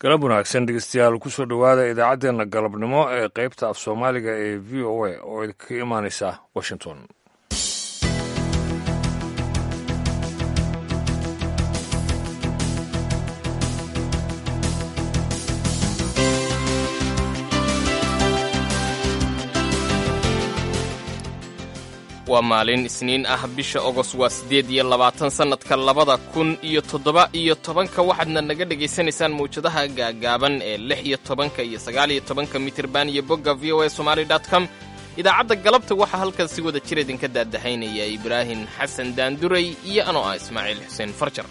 galab wanaagsan dhegeystayaal kusoo dhowaada idaacaddeenna galabnimo ee qaybta af soomaaliga ee v o a oo idinka imaanaysa washington waa maalin isniin ah bisha ogos waa siddeed iyo labaatan sannadka labada kun iyo toddoba iyo tobanka waxaadna naga dhegaysanaysaan mawjadaha gaagaaban ee lix iyo tobanka iyo sagaal iyo tobanka mitirban iyo bogga v o a somali dot com idaacadda galabta waxaa halkan si wada jir idinka daadahaynaya ibraahim xasan daanduray iyo anoo ah ismaaciil xuseen farjar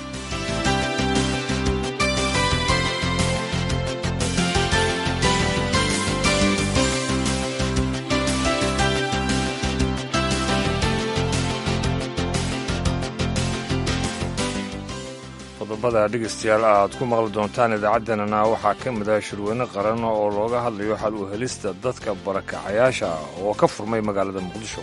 qodobada dhegeystayaal aad ku maqli doontaan idaacaddeenana waxaa ka mid ah shirweyne qaran oo looga hadlayo xal u helista dadka barakacayaasha oo ka furmay magaalada muqdisho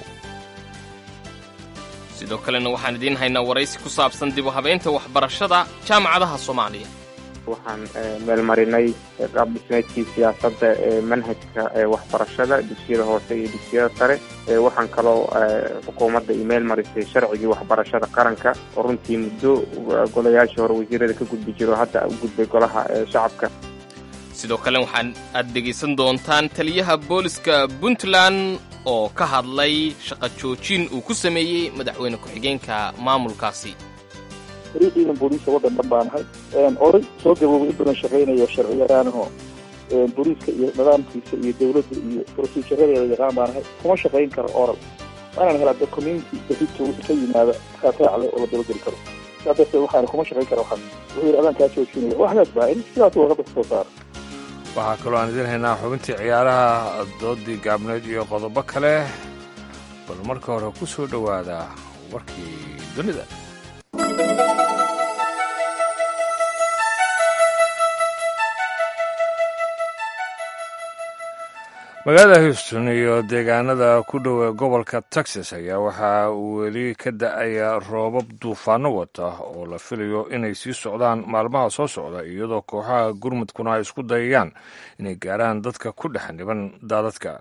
sidoo kalena waxaan idiin haynaa waraysi ku saabsan dib u habaynta waxbarashada jaamacadaha soomaaliya waxaan meelmarinay qaab dhismeedkii siyaasadda ee manhajka waxbarashada dugsiyada hoose iyo dugsiyada sare waxaan kaloo xukuumadda imeel marisay sharcigii waxbarashada qaranka oo runtii muddo golayaashii hore wasiirada ka gudbi jiro hadda u gudbay golaha shacabka sidoo kale waxaan aad dhegaysan doontaan taliyaha booliska puntland oo ka hadlay shaqo joojin uu ku sameeyey madaxweyne ku-xigeenka maamulkaasi riixiidan booliiska waddan dhan baa nahay oray soo gaboobay in badan shaqaynayo sharci yaqaanaho booliiska iyo nidaamkiisa iyo dawladda iyo proceduradeeda yaqaan baa nahay kuma shaqayn karo oral waanaan helaa documenti berito ka yimaada raataac leh oo la dabageli karo saa darteed waxaana kuma shaqayn kara waxaas wuxuu yidhi adaan kaa joojinaya waxdaas baa in sidaas warqadda kasoo saara waxaa kaloo aan idiin haynaa xubintii ciyaaraha doodii gaabneed iyo qodobo kale bal marka hore ku soo dhowaada warkii dunida magaalada houston iyo deegaanada ku dhow ee gobolka texas ayaa waxaa uu weli ka da-aya roobab duufaano wata oo la filayo inay sii socdaan maalmaha soo socda iyadoo kooxaha gurmudkuna ay isku dayayaan inay gaaraan dadka ku dhex niban daadadka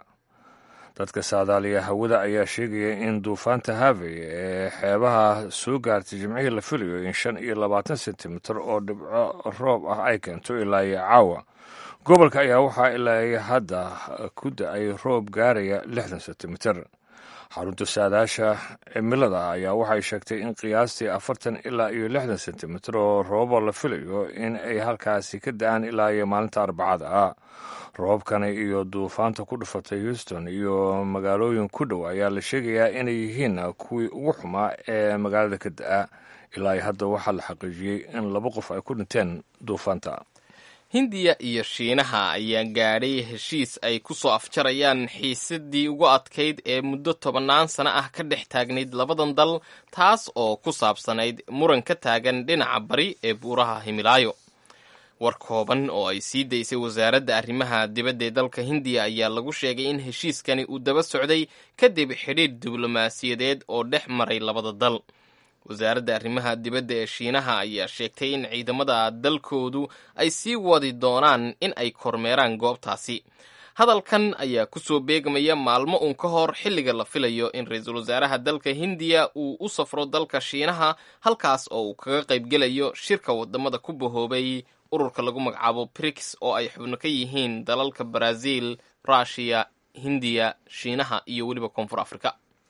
dadka saadaaliya hawada ayaa sheegaya in duufaanta havey ee xeebaha soo gaartay jimcihii la filayo in shan iyo labaatan sentimitir oo dhibco roob ah ay keento ilaa iyo caawa gobolka ayaa waxaa ilaa hadda ku da-ay roob gaaraya lixdan sentimitir xarunta saadaasha cimilada ayaa waxay sheegtay in qiyaastii afartan ilaa iyo lixdan sentimitir oo roobo la filayo in ay halkaasi ka da-aan ilaa iyo maalinta arbacada ah roobkani iyo duufaanta ku dhufatay houston iyo magaalooyin ku dhow ayaa la sheegayaa inay yihiin kuwii ugu xumaa ee magaalada ka da-a ilaa hadda waxaa la xaqiijiyey in laba qof ay ku dhinteen duufaanta hindiya iyo shiinaha ayaa gaadhay heshiis ay ku soo afjarayaan xiisadii ugu adkayd ee muddo tobannaan sano ah ka dhex taagnayd labadan dal taas oo ku saabsanayd muran ka taagan dhinaca bari ee buuraha himilaayo war kooban oo ay sii daysay wasaaradda arrimaha dibadda ee dalka hindiya ayaa lagu sheegay in heshiiskani uu daba socday kadib xidhiidh diblomaasiyadeed oo dhex maray labada dal wasaaradda arrimaha dibadda ee shiinaha ayaa sheegtay in ciidamada dalkoodu ay sii wadi doonaan in ay kormeeraan goobtaasi hadalkan ayaa ku soo beegmaya maalmo uun ka hor xilliga la filayo in ra-iisul wasaaraha dalka hindiya uu u safro dalka shiinaha halkaas oo uu kaga qaybgelayo shirka wadamada ku bahoobay ururka lagu magacaabo brix oo ay xubno ka yihiin dalalka brazil rushiya hindiya shiinaha iyo weliba koonfur africa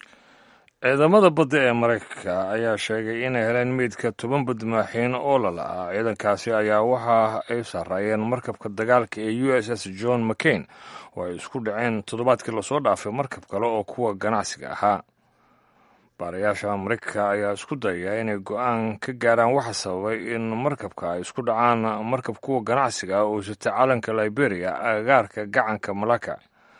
ciidamada badda ee maraykanka ayaa sheegay inay heleen meydka toban badmaaxiin oo lala-ah ciidankaasi ayaa waxa ay sarreeyeen markabka dagaalka ee u s s john mccain oo ay isku dhaceen toddobaadkii lasoo dhaafay markab kale oo kuwa ganacsiga ahaa baarayaasha maraykanka ayaa isku dayaya inay go-aan ka gaaraan waxa sababay in markabka ay isku dhacaan markab kuwa ganacsiga ah oo sita calanka liberia agagaarka gacanka malaka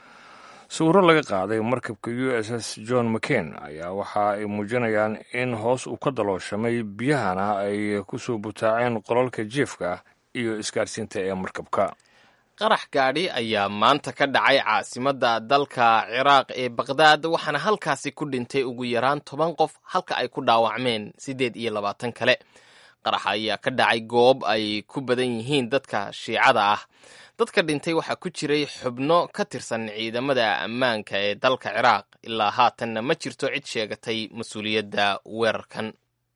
sawiro laga qaaday markabka u s s john mccain ayaa waxa ay muujinayaan in hoos uu ka dalooshamay biyahana ay ku soo butaaceen qolalka jiefka iyo isgaarsiinta ee markabka qarax gaadhi ayaa maanta ka dhacay caasimadda dalka ciraaq ee baqdaad waxaana halkaasi ku dhintay ugu yaraan toban qof halka ay ku dhaawacmeen siddeed iyo labaatan kale qarax ayaa ka dhacay goob ay ku badan yihiin dadka shiicada ah dadka dhintay waxaa ku jiray xubno ka tirsan ciidamada ammaanka ee dalka ciraaq ilaa haatanna ma jirto cid sheegatay mas-uuliyadda weerarkan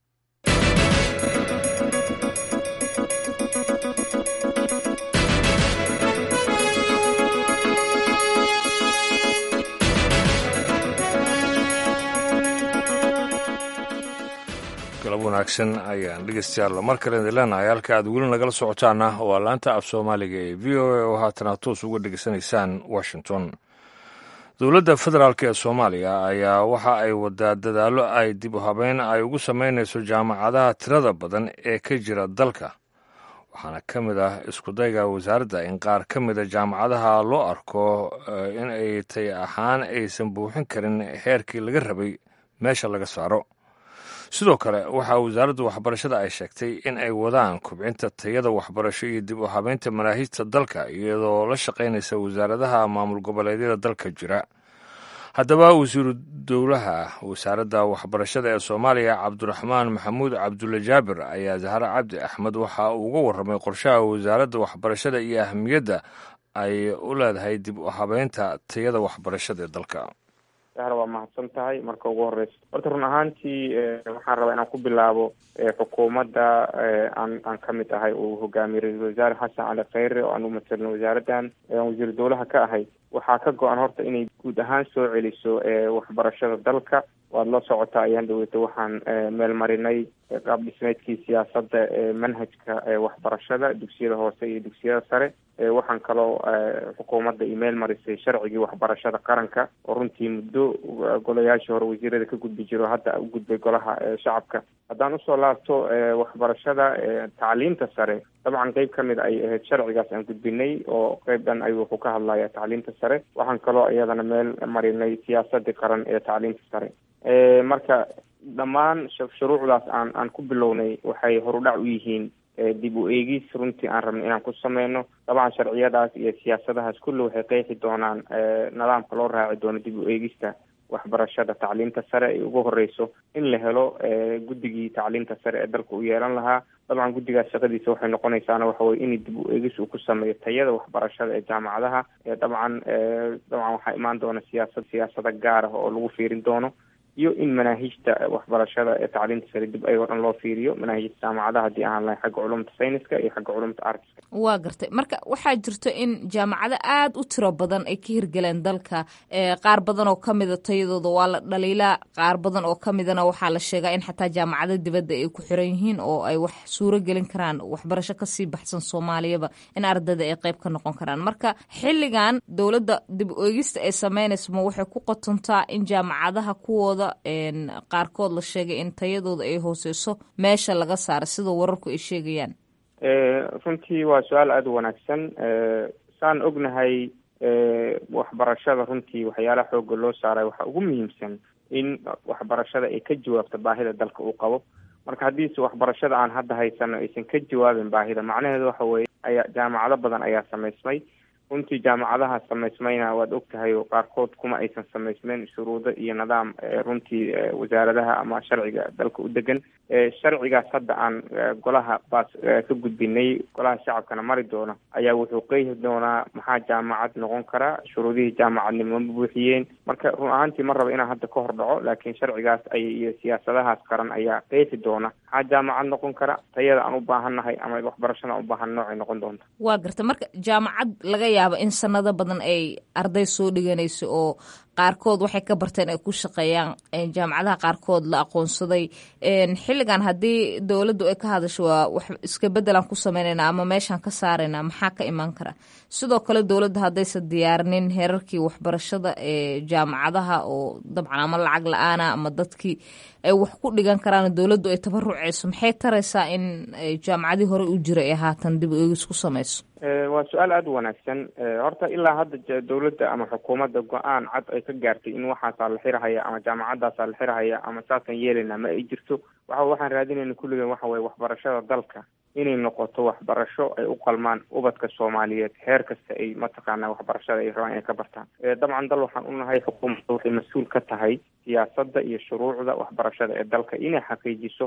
galab wanaagsan ayaan dhegeystayaal mar kale idin leenahay halka aad weli nagala socotaana waa laanta af soomaaliga ee v o a oo haatana toos uga dhegeysanaysaan washington dowladda federaalk ee soomaaliya ayaa waxa ay wadaa dadaallo ay dib u habeyn ay ugu samaynayso jaamacadaha tirada badan ee ka jira dalka waxaana ka mid ah iskudayga wasaaradda in qaar ka mida jaamacadaha loo arko in ay tay ahaan aysan buuxin karin heerkii laga rabay meesha laga saaro sidoo kale waxaa wasaaradda waxbarashada ay sheegtay in ay wadaan kubcinta tayada waxbarasho iyo dib u habeynta manaahijta dalka iyadoo la shaqaynaysa wasaaradaha maamul goboleedyada dalka jira haddaba wasiiru dowlaha wasaaradda waxbarashada ee soomaaliya cabdiraxmaan maxamuud cabdulle jaabir ayaa zahre cabdi axmed waxa uu uga warramay qorshaha wasaaradda waxbarashada iyo ahamiyadda ay u leedahay dib u habeynta tayada waxbarashada ee dalka waa mahadsan tahay marka ugu horeysa horta run ahaantii waxaan rabaa inaan ku bilaabo xukuumadda aan aan ka mid ahay uu hogaamiyey ra-iisul wasaare xasan cali kheyre oo aan u matalno wasaaraddan wasiiru dowlaha ka ahay waxaa ka go-an horta inay guud ahaan soo celiso waxbarashada dalka waad la socotaa ayaan dhaweyta waxaan meel marinay qaab dhismeedkii siyaasadda ee manhajka waxbarashada dugsiyada hoose iyo dugsiyada sare waxaan kaloo xukuumadda email marisay sharcigii waxbarashada qaranka oo runtii muddo golayaashii hore wasiirada ka gudbi jiro hadda u gudbay golaha shacabka haddaan usoo laabto waxbarashada tacliinta sare dabcan qeyb ka mid ay ahayd sharcigaas aan gudbinay oo qeyb dhan ayuu wuxuu ka hadlaya tacliinta sare waxaan kaloo iyadana meel marinay siyaasadii qaran ee tacliinta sare marka dhammaan shuruucdaas aan aan ku bilownay waxay horudhac u yihiin dib u eegis runtii aan rabno inaan ku sameyno dabcan sharciyadaas iyo siyaasadahaas kulli waxay qeexi doonaan nidaamka loo raaci doono dib u eegista waxbarashada tacliinta sare ay ugu horeyso in la helo guddigii tacliinta sare ee dalka u yeelan lahaa dabcan guddigaas shaqadiisa waxay noqonaysaana waxa weye in dib u eegis uu ku sameeyo tayada waxbarashada ee jaamacadaha dabcan dabcan waxaa imaan doona siyaasad siyaasada gaar ah oo lagu fiirin doono iyo in manaahijta waxbarashada ee tacliinta sare dib ayagoo dhan loo fiiriyo manaahijta jaamacadaha haddii ahaan lahay xagga culumta sayniska iyo xagga culumta artiska waa gartay marka waxaa jirto in jaamacado aada u tiro badan ay ka hirgeleen dalka qaar badan oo ka mida tayadooda waa la dhaliilaa qaar badan oo ka midana waxaa la sheegaa in xataa jaamacado dibadda ay ku xiran yihiin oo ay wax suuro gelin karaan waxbarasho kasii baxsan soomaaliyaba in ardayda ay qeyb ka noqon karaan marka xilligan dowladda dib u eegista ay sameynayso ma waxay ku qotontaa in jaamacadaha kuwooda qaarkood la sheegay in tayadooda ay hooseyso meesha laga saaro sida wararku ay sheegayaan runtii waa su-aal aada u wanaagsan saan ognahay waxbarashada runtii waxyaalaha xooga loo saaray waxaa ugu muhiimsan in waxbarashada ay ka jawaabto baahida dalka uu qabo marka haddiise waxbarashada aan hadda haysano aysan ka jawaabin baahida macnaheedu waxa weeye ayaa jaamacado badan ayaa samaysmay runtii jaamacadaha samaysmayna waad og tahay oo qaarkood kuma aysan samaysmeyn shuruudo iyo nidaam runtii wasaaradaha ama sharciga dalka u degan sharcigaas hadda aan golaha baas ka gudbinay golaha shacabkana mari doona ayaa wuxuu qeexi doonaa maxaa jaamacad noqon kara shuruudihii jaamacadnimo ma buuxiyeen marka run ahaantii ma raba inaan hadda ka hor dhaco laakiin sharcigaas ay iyo siyaasadahaas qaran ayaa qeexi doona maxaa jaamacad noqon kara tayada aan u baahannahay ama waxbarashada aan u baahan noocay noqon doonta waa garta marka jaamacad laga yaabo in sanado badan ay arday soo dhiganayso oo qaarkood waxay ka barteen ay ku shaqeeyaan jaamacadaha qaarkood la aqoonsaday xilligan haddii dowladdu ay ka hadasho waa wax iska beddelaan ku sameynayna ama meeshaan ka saarayna maxaa ka imaan kara sidoo kale dowladda haddaysan diyaarinin heerarkii waxbarashada ee jaamacadaha oo dabcan ama lacag la-aana ama dadkii ay wax ku dhigan karaan dowladdu ay tabaruceyso maxay taraysaa in jaamacadii hore u jira ee haatan dib u eegis ku samayso waa su-aal aada u wanaagsan horta ilaa hadda dowladda ama xukuumadda go-aan cad ay ka gaartay in waxaasaa la xirahaya ama jaamacadaasaa la xirahaya ama saasaan yeelayna ma ay jirto waxa waxaan raadinayna kulligan waxa weye waxbarashada dalka inay noqoto waxbarasho ay u qalmaan ubadka soomaaliyeed heer kasta ay mataqaana waxbarashada ay rabaan inay ka bartaan dabcan dal waxaan unahay xukuumadda waxay mas-uul ka tahay siyaasadda iyo shuruucda waxbarashada ee dalka inay xaqiijiso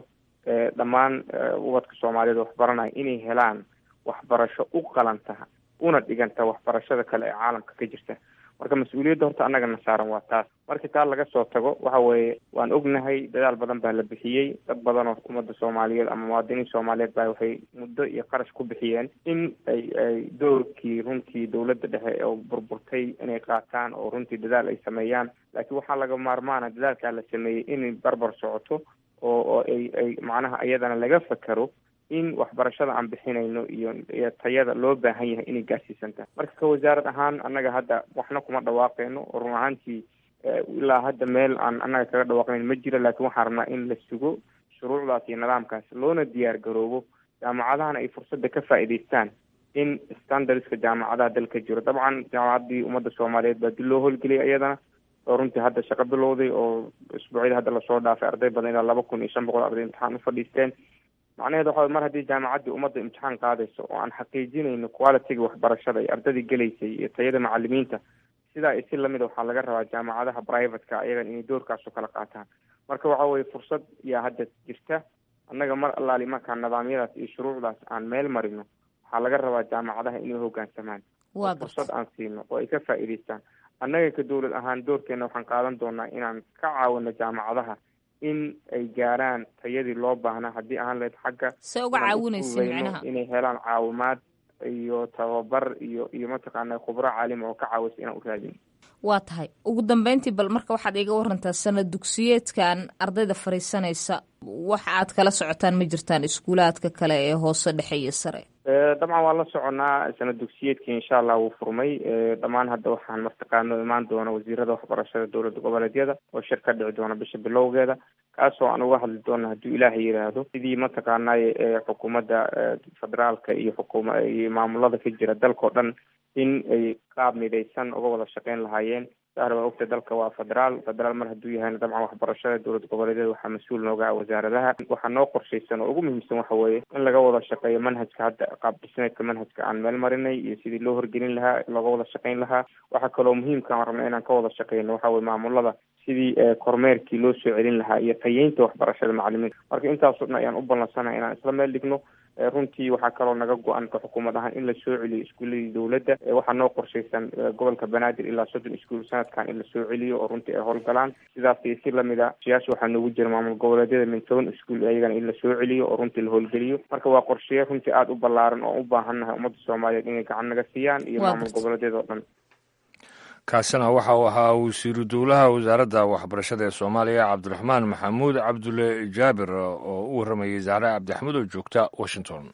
dhammaan ubadka soomaaliyeed waxbaranaya inay helaan waxbarasho u qalanta una dhiganta waxbarashada kale ee caalamka ka jirta marka mas-uuliyadda horta annagana saaran waa taas markii taa laga soo tago waxa weeye waan ognahay dadaal badan baa la bixiyey dad badan oo ummadda soomaaliyeed ama muwaadiniin soomaaliyeed baa waxay muddo iyo qarash ku bixiyeen in ay ay doorkii runtii dowladda dhexe oo burburtay inay qaataan oo runtii dadaal ay sameeyaan laakiin waxaa laga maarmaana dadaalkaa la sameeyey inay barbar socoto oo oo ay ay macnaha iyadana laga fakero in waxbarashada aan bixinayno iyo iyo tayada loo baahan yahay inay gaarsiisantahay marka ka wasaarad ahaan annaga hadda waxna kuma dhawaaqeyno oo run ahaantii ilaa hadda meel aan annaga kaga dhawaaqnayn ma jiro laakiin waxaan rabnaa in la sugo shuruucdaas iyo nidaamkaas loona diyaar garoobo jaamacadahana ay fursadda ka faa'iidaystaan in standardska jaamacadaha dalka jiro dabcan jaamacaddii ummadda soomaaliyeed baa dib loo howlgeliyay iyadana oo runtii hadda shaqo bilowday oo isbuucyada hadda lasoo dhaafay arday badan ilaa laba kun iyo shan boqol arday imtixaan u fadhiisteen macnaheedu waxa mar haddii jaamacaddii ummadda imtixaan qaadayso oo aan xaqiijinayno qualityga waxbarashada iyo ardadii gelaysay iyo tayada macalimiinta sidaa isi lamida waxaa laga rabaa jaamacadaha privateka ayagan inay doorkaas oo kala qaataan marka waxa weye fursad yaa hadda jirta annaga mar allaali markaa nidaamyadaas iyo shuruucdaas aan meel marino waxaa laga rabaa jaamacadaha inay hoggaansamaan fursad aan siino oo ay ka faa'iidaystaan annaga ka dowlad ahaan doorkeena waxaan qaadan doonaa inaan ka caawino jaamacadaha in ay gaaraan tayadii loo baahnaa haddii ahaan lahayd xagga se uga caawinaysa micnaha inay helaan caawimaad iyo tababar iyo iyo mataqaana khubro caalima oo ka caawisa inaan u raadin waa tahay ugu dambeyntii bal marka waxaad iga warantaa sanad dugsiyeedkan ardayda fariisanaysa wax aad kala socotaan ma jirtaan iskuulaadka kale ee hoose dhexe iyo sare dabcan waan la soconaa sanad dugsiyeedkii insha allah wuu furmay dhammaan hadda waxaan martaqaano imaan doona wasiirada waxbarashada dowladda goboleedyada oo shir ka dhici doona bisha bilowgeeda kaasoo aan uga hadli doona hadduu ilaahay yidhaahdo sidii mataqaanay xukuumadda federaalka iyo xukuma iyo maamulada ka jira dalkao dhan in ay qaab midaysan uga wada shaqeyn lahaayeen sahar waa ogta dalka waa federaal federaal mar hadduu yahayna dabcan waxbarashada dowlad goboleedyada waxaa mas-uul nooga ah wasaaradaha waxaa noo qorshaysan oo ugu muhiimsan waxa weeye in laga wada shaqeeyo manhajka hadda qaab dhismeedka manhajka aan meel marinay iyo sidii loo horgelin lahaa looga wada shaqeyn lahaa waxaa kaloo muhiimka aan rabna inaan ka wada shaqeyno waxa weye maamulada sidii kormeerkii loo soo celin lahaa iyo tayeynta waxbarashada macalimiinta marka intaasoo dhan ayaan u ballansanahay inaan isla meel dhigno runtii waxaa kaloo naga go-an ka xukuumad ahaan in la soo celiyo iskuuladii dowladda waxaa noo qorshaysan gobolka banaadir ilaa soddon iskuul sanadkan in la soo celiyo oo runtii ay howlgalaan sidaas iyo si lamida siyaasha waxaa noogu jira maamul goboleedyada min toban iskuul ayagana in la soo celiyo oo runtii la howlgeliyo marka waa qorsheya runtii aada u ballaaran oo u baahannahay ummadda soomaaliyeed inay gacan naga siiyaan iyo maamul goboleedyada oo dhan kaasina waxa uu ahaa wasiiru dowlaha wasaaradda waxbarashada ee soomaaliya cabdiraxmaan maxamuud cabdulle jaabir oo u warramayay zahre cabdixamed oo joogta washington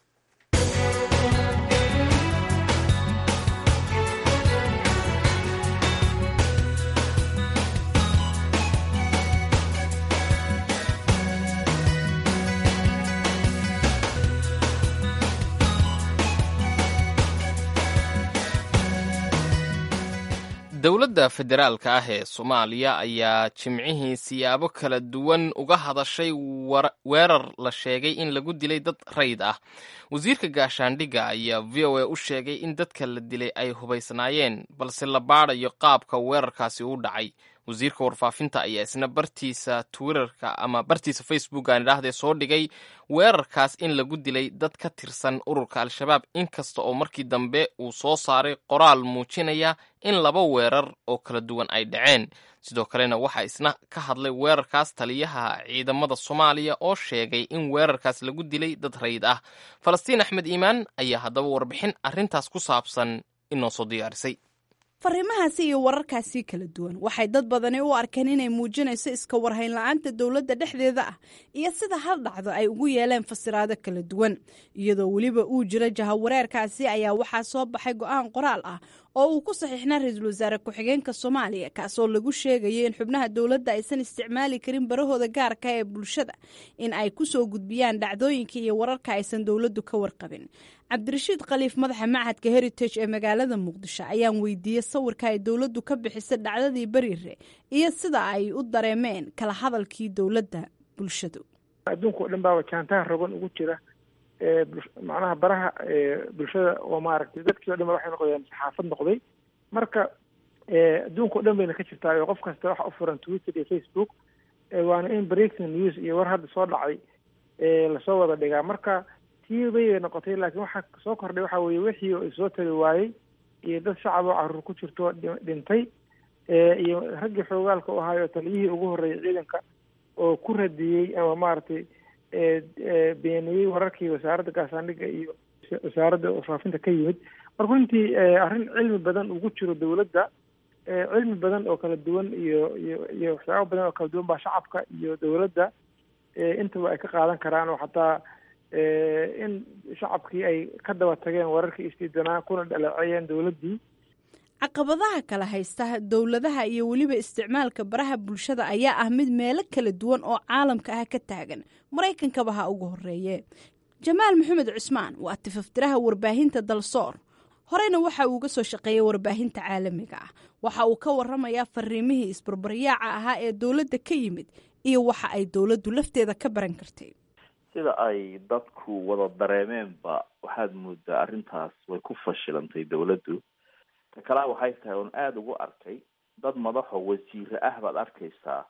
dowladda federaalka ah ee soomaaliya ayaa jimcihii siyaabo kala duwan uga hadashay weerar la sheegay in lagu dilay dad rayd ah wasiirka gaashaandhigga ayaa v o a u sheegay in dadka la dilay ay hubaysnaayeen balse la baadayo qaabka weerarkaasi u dhacay wasiirka warfaafinta ayaa isna bartiisa twitterka ama bartiisa facebook aan idhaahdee soo dhigay weerarkaas in lagu dilay dad ka tirsan ururka al-shabaab inkasta oo markii dambe uu soo saaray qoraal muujinaya in laba weerar oo kala duwan ay dhaceen sidoo kalena waxaa isna ka hadlay weerarkaas taliyaha ciidamada soomaaliya oo sheegay in weerarkaas lagu dilay dad rayd ah falastiin axmed iimaan ayaa haddaba warbixin arrintaas ku saabsan inoo soo diyaarisay fariimahaasi iyo wararkaasi kala duwan waxay dad badani u arkeen inay muujinayso iska warhayn la-aanta dowladda dhexdeeda ah iyo sida hal dhacdo ay ugu yeeleen fasiraado kala duwan iyadoo weliba uu jiro jahawareerkaasi ayaa waxaa soo baxay go-aan qoraal ah oo uu ku saxiixnaa ra-iisul wasaare ku-xigeenka soomaaliya kaasoo lagu sheegayo in xubnaha dowladda aysan isticmaali karin barahooda gaarka ee bulshada in ay kusoo gudbiyaan dhacdooyinka iyo wararka aysan dowladdu ka warqabin cabdirashiid khaliif madaxa machadka heritage ee magaalada muqdisho ayaan weydiiyey sawirka ay dowladdu ka bixisay dhacdadii beriire iyo sida ay u dareemeen kala hadalkii dowladda bulshadu adduunka o dhan baa jaantaha rogan ugu jira macnaha baraha bulshada oo maaragtay dadkii o dhan ba waxay noqdeen saxaafad noqday marka adduunka o dhan bayna ka jirtaa oo qof kasta waxa u furan twitter iyo facebook waana in breaking news iyo war hadda soo dhacay lasoo wada dhigaa marka tii bay noqotay laakiin waxaa soo kordhay waxa weeye wixii oo isoo tali waayey iyo dad shacab oo caruur ku jirto dhintay iyo raggii xoogaalka u ahaayo taliyihii ugu horreeyay ciidanka oo ku radiyey ama maaragtay beeniyey wararkii wasaaradda gaashaandhigga iyo wasaaradda faafinta ka yimid marka runtii arrin cilmi badan ugu jiro dawladda cilmi badan oo kala duwan iyo iyo iyo waxyaaba badan oo kala duwan baa shacabka iyo dawladda intaba ay ka qaadan karaan oo xataa in shacabkii ay ka daba tageen wararkii istiidanaa kuna dhaleeceeyeen dawladdii caqabadaha kala haysta dowladaha iyo weliba isticmaalka baraha bulshada ayaa ah mid meelo kala duwan oo caalamka ah ka taagan maraykankaba ha ugu horeeye jamaal maxamed cusmaan waa tifaftiraha warbaahinta dalsoor horeyna waxa uu uga soo shaqeeyay warbaahinta caalamiga ah waxa uu ka waramayaa fariimihii isbarbaryaaca ahaa ee dowladda ka yimid iyo waxa ay dowladdu lafteeda ka baran kartay sida ay dadku wada dareemeenba waxaad moodaa arrintaas way ku fashilantay dowladdu ta kalea waxay tahay oon aada ugu arkay dad madaxoo wasiire ah baad arkaysaa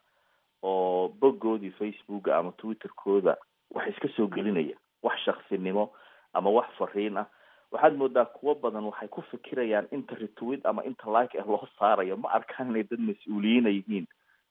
oo boggoodii facebooka ama twitterkooda wax iska soo gelinaya wax shaksinimo ama wax fariin ah waxaad moodaa kuwo badan waxay ku fikirayaan inta retweet ama inta like ah loo saarayo ma arkaan inay dad mas-uuliyiina yihiin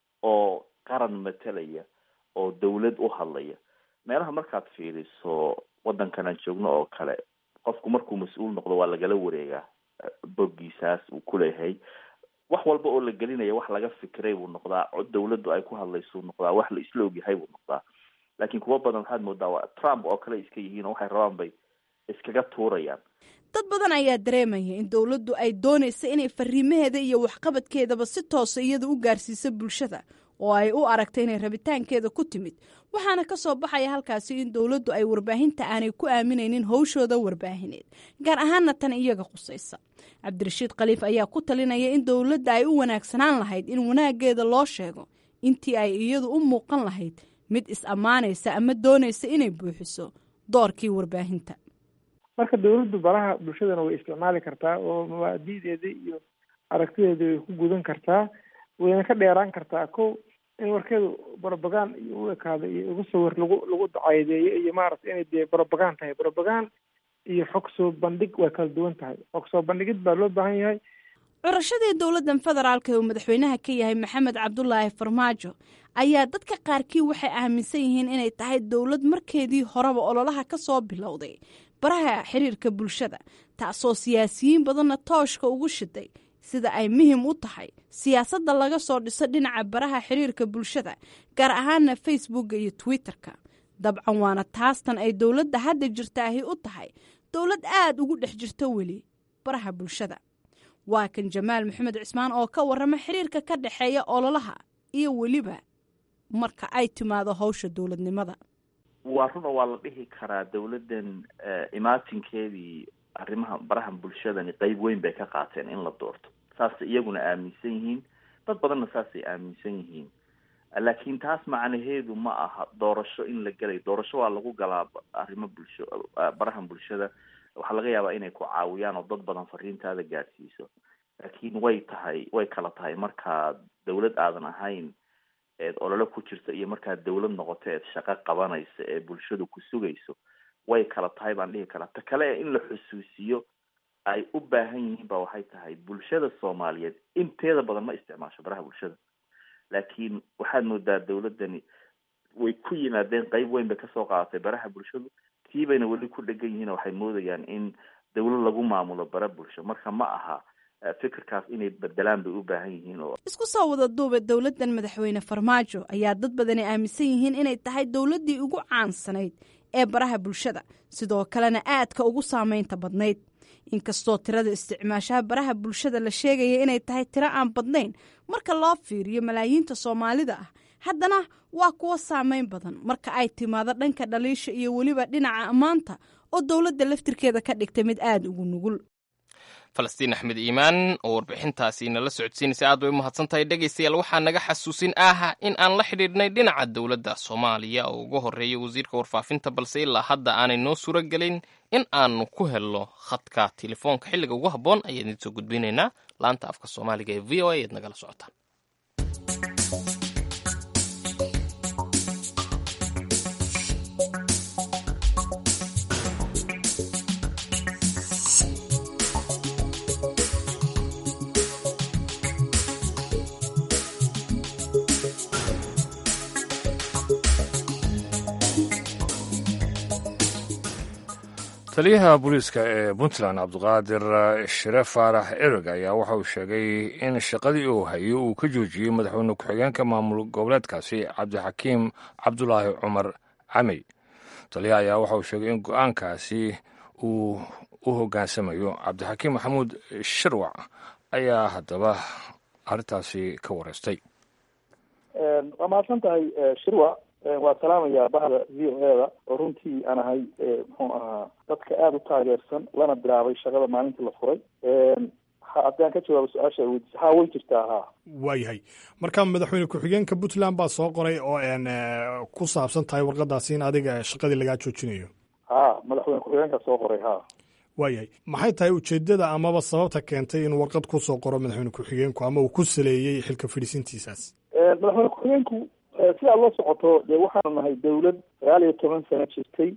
oo qaran matalaya oo dawlad u hadlaya meelaha markaad fiiriso waddankan aan joogno oo kale qofku markuu mas-uul noqdo waa lagala wareegaa boggiisaas uu kuleeyahay wax walba oo la gelinaya wax laga fikiray buu noqdaa cod dawladdu ay ku hadlaysuu noqdaa wax la isla ogyahay buu noqdaa laakiin kuwo badan waxaad moodaa waa trump oo kale iska yihiin oo waxay rabaan bay iskaga tuurayaan dad badan ayaa dareemaya in dowladdu ay doonaysa inay fariimaheeda iyo waxqabadkeedaba si toosa iyada u gaarsiiso bulshada oo ay u aragta inay rabitaankeeda ku timid waxaana ka soo baxaya halkaasi in dowladdu ay warbaahinta aanay ku aaminaynin howshooda warbaahineed gaar ahaana tan iyaga qusaysa cabdirashiid khaliif ayaa ku talinaya in dowladda ay u wanaagsanaan lahayd in wanaaggeeda loo sheego intii ay iyadu u muuqan lahayd mid is-ammaanaysa ama doonaysa inay buuxiso doorkii warbaahinta marka dawladdu baraha bulshadana way isticmaali kartaa oo mabaadi'deeda iyo aragtideeda way ku gudan kartaa wayna ka dheeraan kartaa ko in warkeedu brobagan iyo u ekaado iyo ugu sawir lagu lagu dacaydeeyo iyo maaragtay inay dee brobagan tahay brobagan iyo xog soo bandhig waa kala duwan tahay xog soo bandhigid baa loo baahan yahay curashadii dowladdan federaalka ee uu madaxweynaha ka yahay maxamed cabdulaahi farmaajo ayaa dadka qaarkii waxay aaminsan yihiin inay tahay dowlad markeedii horeba ololaha ka soo bilowday baraha xiriirka bulshada taasoo siyaasiyiin badanna tooshka ugu shiday sida ay muhim u tahay siyaasadda laga soo dhiso dhinaca baraha xiriirka bulshada gaar ahaana facebooka iyo twitterka dabcan waana taastan ay dowladda hadda jirtaahi u tahay dowlad aada ugu dhex jirta weli baraha bulshada waa kan jamaal maxamed cismaan oo ka warrama xiriirka ka dhexeeya ololaha iyo weliba marka ay timaado howsha dowladnimada waa run oo waa la dhihi karaa dawladdan imaatinkeedii arrimaha baraha bulshadani qeyb weyn bay ka qaateen in la doorto saasay iyaguna aaminsan yihiin dad badanna saasay aaminsan yihiin laakiin taas macnaheedu ma aha doorasho in la gelayo doorasho waa lagu galaa arrimo bulsho barahan bulshada waxaa laga yaabaa inay ku caawiyaan oo dad badan fariintaada gaadhsiiso laakiin way tahay way kala tahay markaad dawlad aadan ahayn eed ololo ku jirta iyo markaad dawlad noqoto eed shaqo qabanaysa ee bulshadu ku sugayso way kala tahay baan dhihi karaa ta kale ee in la xusuusiyo ay u baahan yihiin ba waxay tahay bulshada soomaaliyeed inteeda badan ma isticmaasho baraha bulshada laakiin waxaad moodaa dawladdani way ku yimaadeen qeyb weyn bay kasoo qaadatay baraha bulshadu tii bayna weli ku dhegan yihiin waxay moodayaan in dawlad lagu maamulo bara bulsho marka ma aha fikirkaas inay bedelaan bay u baahan yihiin oo isku soo wada duuba dowladdan madaxweyne farmaajo ayaa dad badani aaminsan yihiin inay tahay dowladdii ugu caansanayd ee baraha bulshada sidoo kalena aadka ugu saameynta badnayd inkastoo tirada isticmaashaha baraha bulshada la sheegaya inay tahay tiro aan badnayn marka loo fiiriyo malaayiinta soomaalida ah haddana waa kuwo saameyn badan marka ay timaado dhanka dhaliisha iyo weliba dhinaca ammaanta oo dowladda laftirkeeda ka dhigtay mid aada ugu nugul falastiin axmed iimaan oo warbixintaasi nala socodsiinaysa aad bay u mahadsan tahay dhegaystayaal waxaa naga xasuusin ah in aan la xidhiidhnay dhinaca dowladda soomaaliya oo ugu horreeya wasiirka warfaafinta balse ilaa hadda aanay noo suuro gelin in aanu ku helno khadka telefoonka xilliga ugu habboon ayaan idiin soo gudbinaynaa laanta afka soomaaliga ee v o a eed nagala socotaan taliyaha booliiska ee puntland cabdiqaadir shire faarax ereg ayaa waxa uu sheegay in shaqadii uu hayo uu ka joojiyey madaxweyne ku-xigeenka maamul goboleedkaasi cabdixakiim cabdulaahi cumar camey taliyaha ayaa waxa uu sheegay in go-aankaasi uu u hoggaansamayo cabdixakiim maxamuud shirwac ayaa haddaba arrintaasi ka wareystay waa mahadsan tahay shirwac waa salaamayaa bahda v o eda oo runtii aan ahay muxuu ahaa dadka aada u taageersan lana bilaabay shaqada maalintii la furay haddaan ka jawaabo su-aasha weydiisa ha way jirtaa ha waayahay marka madaxweyne ku-xigeenka puntland baa soo qoray oo n ku saabsan tahay warqadaasi in adiga shaqadii lagaa joojinayo ha madaxweyne ku-xigeenka soo qoray ha waayahay maxay tahay ujeedada amaba sababta keentay inuu warqad kusoo qoro madaxweyne ku-xigeenku ama uu ku saleeyey xilka fadhiisintiisaas madaxweyne ku-xigeenku si aad la socoto dee waxaanu nahay dawlad sagaal iyo toban sano jirtay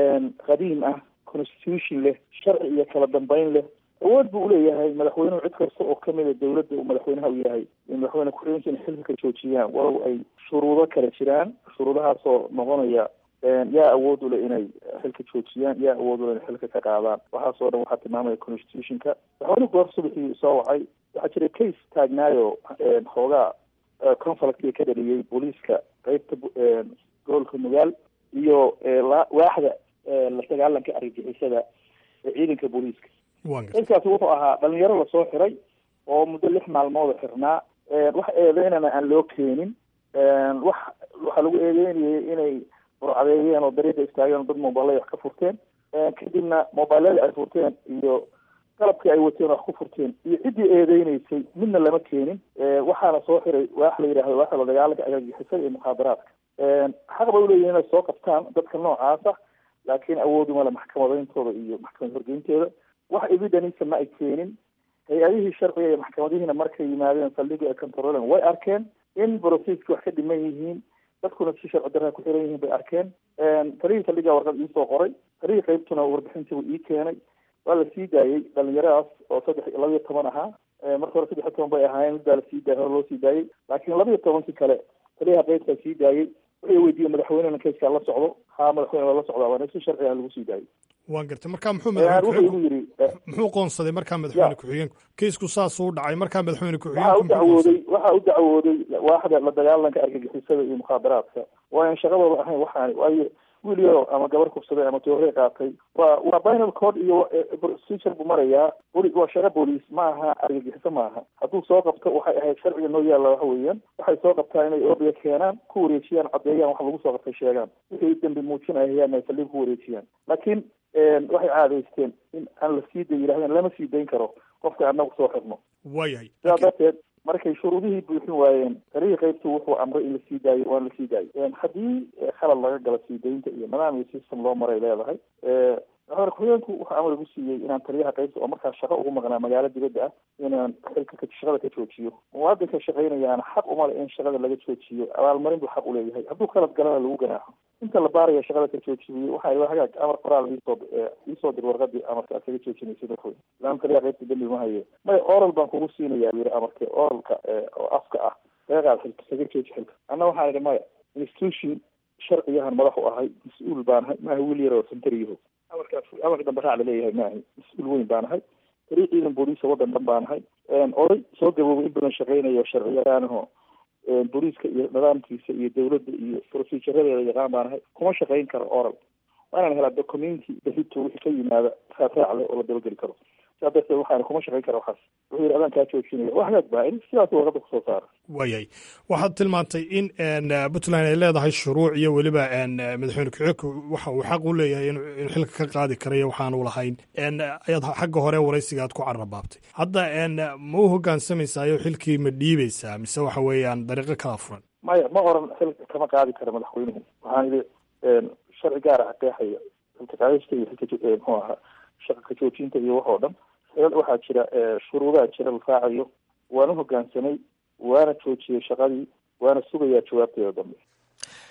qadiim ah constitution leh sharci iyo kala dambeyn leh awood buu uleeyahay madaxweynuhu cid kasta oo kamida dawladda uu madaxweynaha u yahay in madaxweyne ku-xigeenka in xilka ka joojiyaan walow ay shuruudo kala jiraan shuruudahaasoo noqonaya yaa awood ule inay xilka joojiyaan yaa awood ule inay xilka ka qaadaan waxaasoo dhan waxaa tilmaamaya constitutionka madaxweynuhu goor subaxii soo wacay waxaa jira case taagnaayo xoogaa conflictga ka dhaliyey booliiska qeybta gobolka nugaal iyo waaxda la dagaalanka argagixisada ee ciidanka booliiska kaskaasi wuxuu ahaa dhalinyaro lasoo xiray oo muddo lix maalmooda xirnaa wax eedeynana aan loo keenin wax waxaa lagu eedeynayay inay burcadeeyeen oo dariiqa istaageen oo dad mobilay wax ka furteen kadibna mobilada ay furteen iyo qalabkii ay wateen wax ku furteen iyo ciddii eedeyneysay midna lama keenin waxaana soo xiray waax la yidhahdo waaxa la dagaalanka argagixisada iyo mukhaadaraadka xaq bay uleeyihin inay soo qabtaan dadka noocaasa laakiin awooduma le maxkamadeyntooda iyo maxkamad horgeynteeda wax evidenisa ma ay keenin hay-adihii sharciga iyo maxkamadihiina markay yimaadeen saldhiga ee controlen way arkeen in brocesski wax ka dhiman yihiin dadkuna si sharci darraa ku xiran yihiin bay arkeen talihii saldhigaa warqad iisoo qoray talihii qeybtuna warbixintiibu ii keenay waa la sii daayey dhalinyaradaas oo saddex laba iyo toban ahaa marka hore saddex iyo toban bay ahaayeen mid baa lasii daayay hore loo sii daayey laakiin laba iyo tobankii kale taliyaha qeybtaa sii daayey wuxuu weydiiyey madaxweynena kayskaa la socdo haa madaxweyne waa la socdaa waana si sharci ah lagu sii daayey waan gartay marka muxuu wuxuu igu yidhi muxuu qoonsaday markaa madaxweyne ku-xigeenku kaysku saasuu dhacay markaa madaxweyne waxaa u dacwooday waxaa u dacwooday waaxda la dagaalanka argagixisada iyo mukhaadaraadka waayan shaqadooda ahayn waxaani waayo wiil yaro ama gabar kubsaday ama toorey qaatay waa waa binal code iyo procedure buu marayaa boli waa shaqo booliis ma aha argagixiso maaha hadduu soo qabto waxay ahayd sharciga noo yaalla waxa weeyaan waxay soo qabtaa inay ordiga keenaan ku wareejiyaan caddeeyaan wax lagu soo qabtay sheegaan wixii dambi muujinayaan ay saldhig ku wareejiyaan laakiin waxay caadaysteen in aan la sii day yidhahdeen lama sii dayn karo qofka anagu soo xirno waayahay sidaa darteed markay shuruudihii buuxin waayeen talihii qaybtu wuxuu amray in lasii daayo waana lasii daayay haddii khalad laga galo sii daynta iyo nidaam iyo system loo maray leedahay madaxweyne ku-xigeenku wuxuu amar igu siiyey inaan taliyaha qaybta oo markaa shaqo ugu maqnaa magaalo dibadda ah inaan xilka shaqada ka joojiyo muwaadinka shaqaynayaana xaq uma le in shaqada laga joojiyo abaalmarin buu xaq uleeyahay hadduu khalad galana lagu ganaaxo inta la baaraya shaqada ka joojiyey waxaa hagaag amar qoraal iisoo iisoo dir warqadii amarka aad kaga joojinaysa dadweyne ilaan taliyaha qaybta dambi ma haye may oral baan kugu siinaya yiri amarka oralka oo afka ah laga qaad xilka kaga jooji xilka anna waxaan idhi maya institution sharciyahan madax u ahay mas-uul baan ahay maaha wiil yar oo santariyaho amarkaas amarka dambe raac laleeyahay maahay mas-uul weyn baan ahay tariiq ciidan booliisa waddan dhan baan ahay oday soo gaboobay in badan shaqeynayo sharciyaraanaho booliiska iyo nidaamkiisa iyo dawladda iyo proceduradeeda yaqaan baan ahay kuma shaqeyn karo oral waa inaan helaa documenti bahito wixii ka yimaada raac raac leh oo la dabageli karo sidaa darteed waxaana kuma shaqeyn kara waxaas wuxuu yidhi adaan kaa joojinaya wax hagaag baa in sidaas warqadda kusoo saara waayahay waxaad tilmaantay in puntland ay leedahay shuruuc iyo weliba madaxweyne ku-xigeenku waxa uu xaq u leeyahay in xilka ka qaadi karayo waxaanu lahayn ayaad xagga hore waraysiga aad ku carrabaabtay hadda ma u hogaansamaysayo xilkii ma dhiibaysaa mise waxa weeyaan dariiqo kala furan maya ma oran xilka kama qaadi kara madaxweynuhu waxaan idhi sharci gaara xaqeexaya xilka qaadista iyo xilka muxuu ahaa shaqa ka joojinta iyo wax oo dhan waxaa jira shuruudaha jira la raacayo waana hogaansamay waana joojiyey shaqadii waana sugayaa jawaabteeda dambe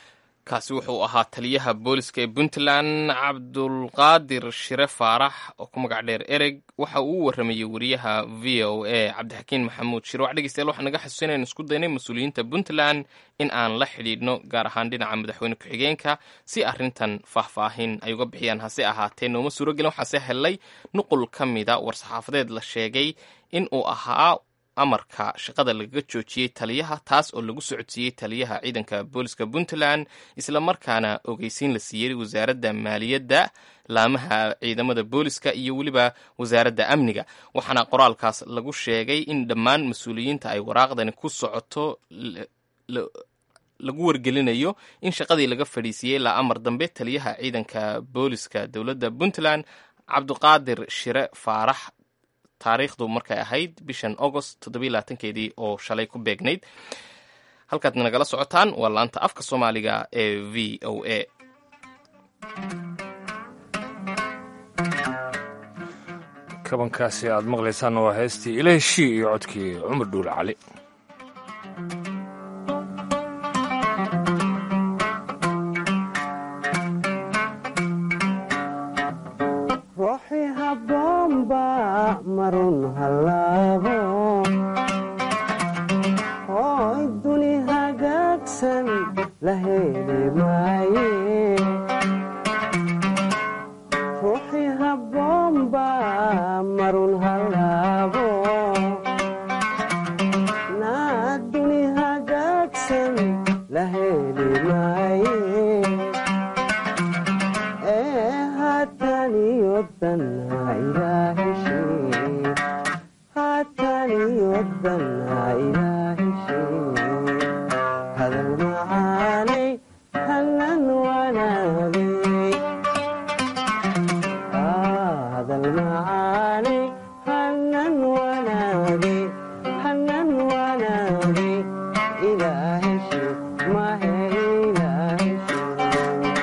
kaasi wuxuu ahaa taliyaha booliska ee puntland cabdulqaadir shire faarax oo ku magac dheer ereg waxa uu u waramayey wariyaha v o a cabdixakiin maxamuud shire wax dhegeystayaal waxaa naga xasuusinaynu isku daynay mas-uuliyiinta puntland in aan la xidhiidhno gaar ahaan dhinaca madaxweyne ku-xigeenka si arrintan faahfaahin ay uga bixiyaan hase ahaatee nooma suuragelin waxaase helay nuqul ka mida war-saxaafadeed la sheegay in uu ahaa amarka shaqada lagaga joojiyey taliyaha taas oo lagu socodsiiyey taliyaha ciidanka booliska puntland islamarkaana ogeysiin la siiyey wasaaradda maaliyadda laamaha ciidamada booliska iyo weliba wasaaradda amniga waxaana qoraalkaas lagu sheegay in dhammaan mas-uuliyiinta ay waraaqdani ku socoto lagu wargelinayo in shaqadii laga fadhiisiiyey ilaa amar dambe taliyaha ciidanka booliska dowladda puntland cabdiqaadir shire faarax taariikhdu markay ahayd bishan agost toddobylaatankeedii oo shalay ku beegnayd halkaad nagala socotaan waa laanta afka soomaaliga ee v o a kabankaasi aad maqlaysaan waa heestii ilaheshii iyo codkii cumar dhuule cali marun halaabo hooy duni hagaagsan la heli maaye ruuxii habboonba marun halaabo naa duni hagaagsan la heli maaye ee haataniyo danha ilaahishee haataniyo danha ilaahishee hadal macaanay hanan wanaagay hadal macaanay hanan wanaagay hanan wanaagay ilaahishee mahe ilaahishee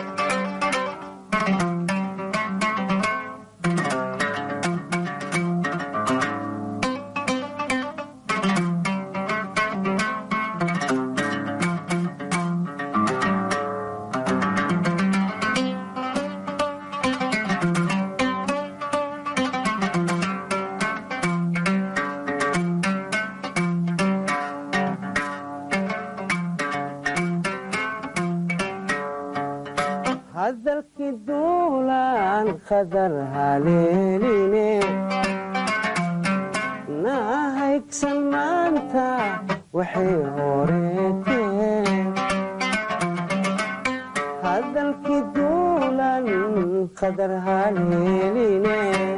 hadalkii duulaan khadar haleeline naa haygsan maanta waxay horeeteen hadalkii duulan khadar haleeline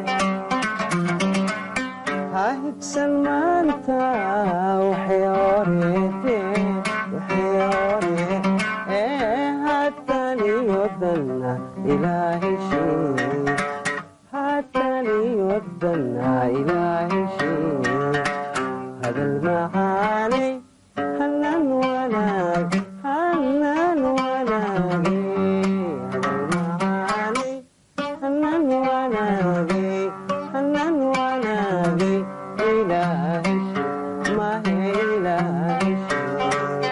ha higsan maanta waxay horeeteen waxay horee ee haataniyo danna ilaahishee haataniyo danna ilaahishee hadal macaanay hanan wanaag hanan wanaage hadal macaanay hanan wanaage hanan wanaage ilaahishee mahe ilaahishee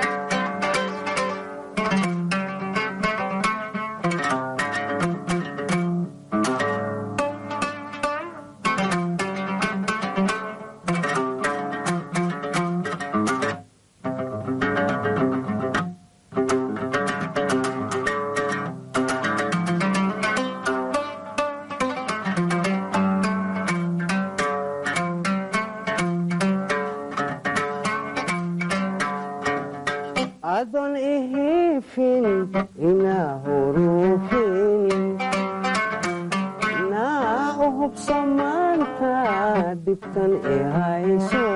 adon ihifin inaa hurufin naa u hubso maanta dhibtan i hayso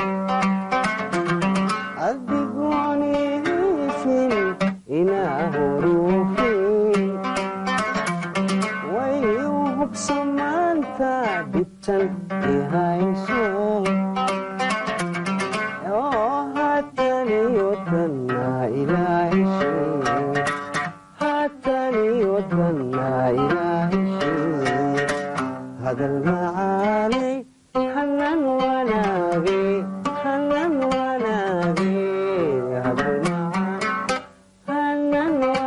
adigoon ihifin inaa hurufin way u hubso maanta dhibtan i hayso oo haataniyo danna ilaahishee haataniyo danna ilaahishee hadal macaanay hanan wanaage hanan wanaage hadal macaan hanan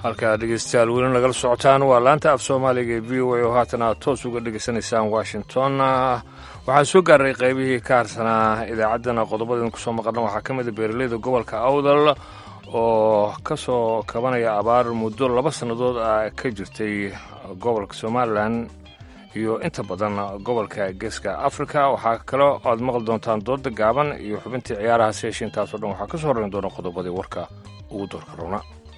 halkaa dhegeystayaal weli nagala socotaan waa laanta af soomaaliga ee v o a oo haatan aad toos uga dhegaysanaysaan washington waxaan soo gaaray qaybihii ka harsanaa idaacaddana qodobada ku soo maqalna waxaa ka mid a beeraleyda gobolka awdal oo ka soo kabanaya abaar muddo laba sannadood ah ka jirtay gobolka somalilan iyo inta badan gobolka geeska africa waxaa kaloo aad maqli doontaan dooda gaaban iyo xubintii ciyaaraha seesha intaasoo dhan waxaa ka soo horrayn doona qodobadii warka ugu doorka roona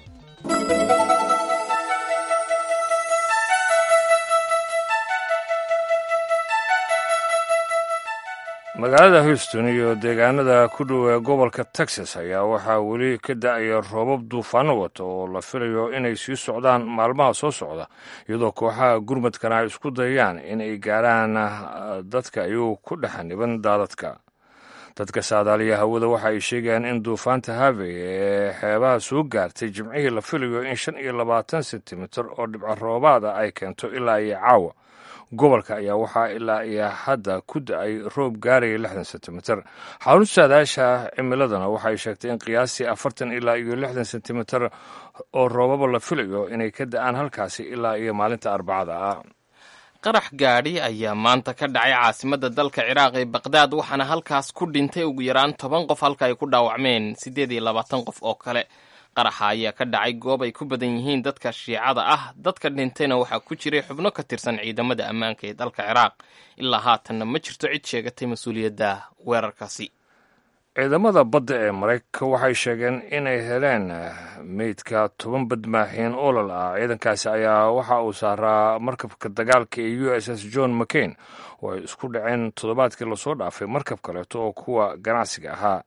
magaalada houston iyo deegaanada ku dhow ee gobolka texas ayaa waxaa weli ka da-aya roobab duufaano wata oo la filayo inay sii socdaan maalmaha soo socda iyadoo kooxaha gurmadkana ay isku dayayaan in ay gaaraan dadka iyuu ku dhexaniban daadadka dadka saadaaliya hawada waxa ay sheegayaan in duufaanta havey ee xeebaha soo gaartay jimcihii la filayo in shan iyo labaatan sentimitir oo dhibco roobaada ay keento ilaa iyo caawa gobolka ayaa waxaa ilaa iyo hadda ku da-ay roob gaaraya lixdan sentimitir xarunta saadaasha cimiladana waxay sheegtay in qiyaastii afartan ilaa iyo lixdan sentimitir oo roobaba la filayo inay ka da-aan halkaasi ilaa iyo maalinta arbacada ah qarax gaadhi ayaa maanta ka dhacay caasimadda dalka ciraaq ee baqdaad waxaana halkaas ku dhintay ugu yaraan toban qof halka ay ku dhaawacmeen siddeed iyo labaatan qof oo kale qaraxa ayaa ka dhacay goob ay ku badan yihiin dadka shiicada ah dadka dhintayna waxaa ku jiray xubno ka tirsan ciidamada ammaanka ee dalka ciraaq ilaa haatanna ma jirto cid sheegatay mas-uuliyadda weerarkaasi ciidamada badda ee maraykanka waxay sheegeen inay heleen meydka toban badmaaxiin olol ah ciidankaasi ayaa waxa uu saaraa markabka dagaalka ee u s s john mccain oo ay isku dhaceen toddobaadkii lasoo dhaafay markab kaleeto oo kuwa ganacsiga ahaa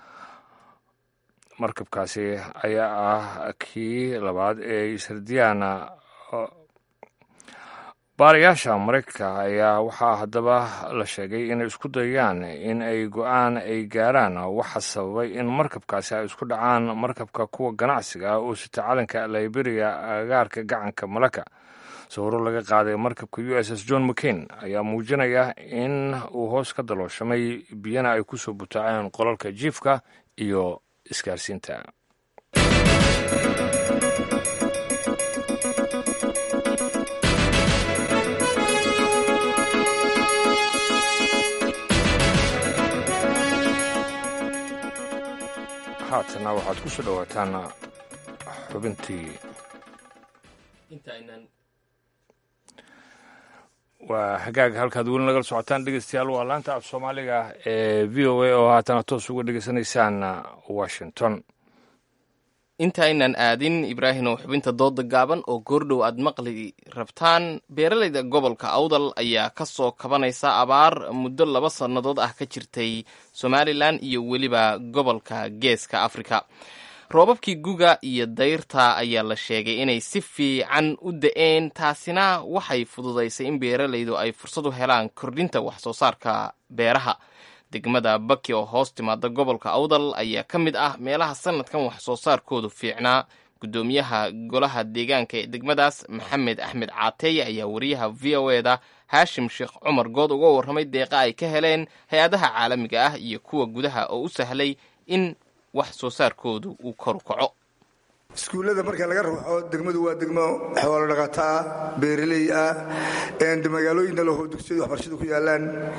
markabkaasi ayaa ah kii labaad ee ishardiyaana baarayaasha maraykanka ayaa waxaa haddaba la sheegay inay isku dayaan in ay go-aan ay gaaraan waxa sababay in markabkaasi ay isku dhacaan markabka kuwa ganacsiga ah oo sita calanka liberia agaarka gacanka malaka sawiro laga qaaday markabka u s s john mccain ayaa muujinaya in uu hoos ka dalooshamay biyana ay ku soo butaaceen qolalka jiifka iyo isgaarsiinta haatana waxaad ku soo dhowaataan xubintii waa hagaag halkaad weli nagala socotaan dhegeystayaal waa laanta af soomaaliga ee v o a oo haatana toos uga dhegeysanaysaan washington intaaynan aadin ibraahim oo xubinta dooda gaaban oo goordhow aad maqli rabtaan beeralayda gobolka awdal ayaa ka soo kabanaysa abaar muddo laba sannadood ah ka jirtay somalilan iyo weliba gobolka geeska afrika roobabkii guga iyo dayrta ayaa la sheegay inay si fiican u da-een taasina waxay fududaysay in beeralaydu ay fursad u helaan kordhinta wax soo saarka beeraha degmada baki oo hoos timaada gobolka awdal ayaa ka mid ah meelaha sanadkan wax soo saarkoodu fiicnaa guddoomiyaha golaha deegaanka ee degmadaas maxamed axmed caateeye ayaa wariyaha v o eda haashim sheekh cumar good uga warramay deeqa ay ka heleen hay-adaha caalamiga ah iyo kuwa gudaha oo u sahlay in wax soo saarkoodu uu koru kaco iskuullada marka laga ruuxo degmadu waa degmo xoolo dhaqato ah beeraley ah magaalooyinna lahoo dugsiyadu waxbarashadu ku yaalaan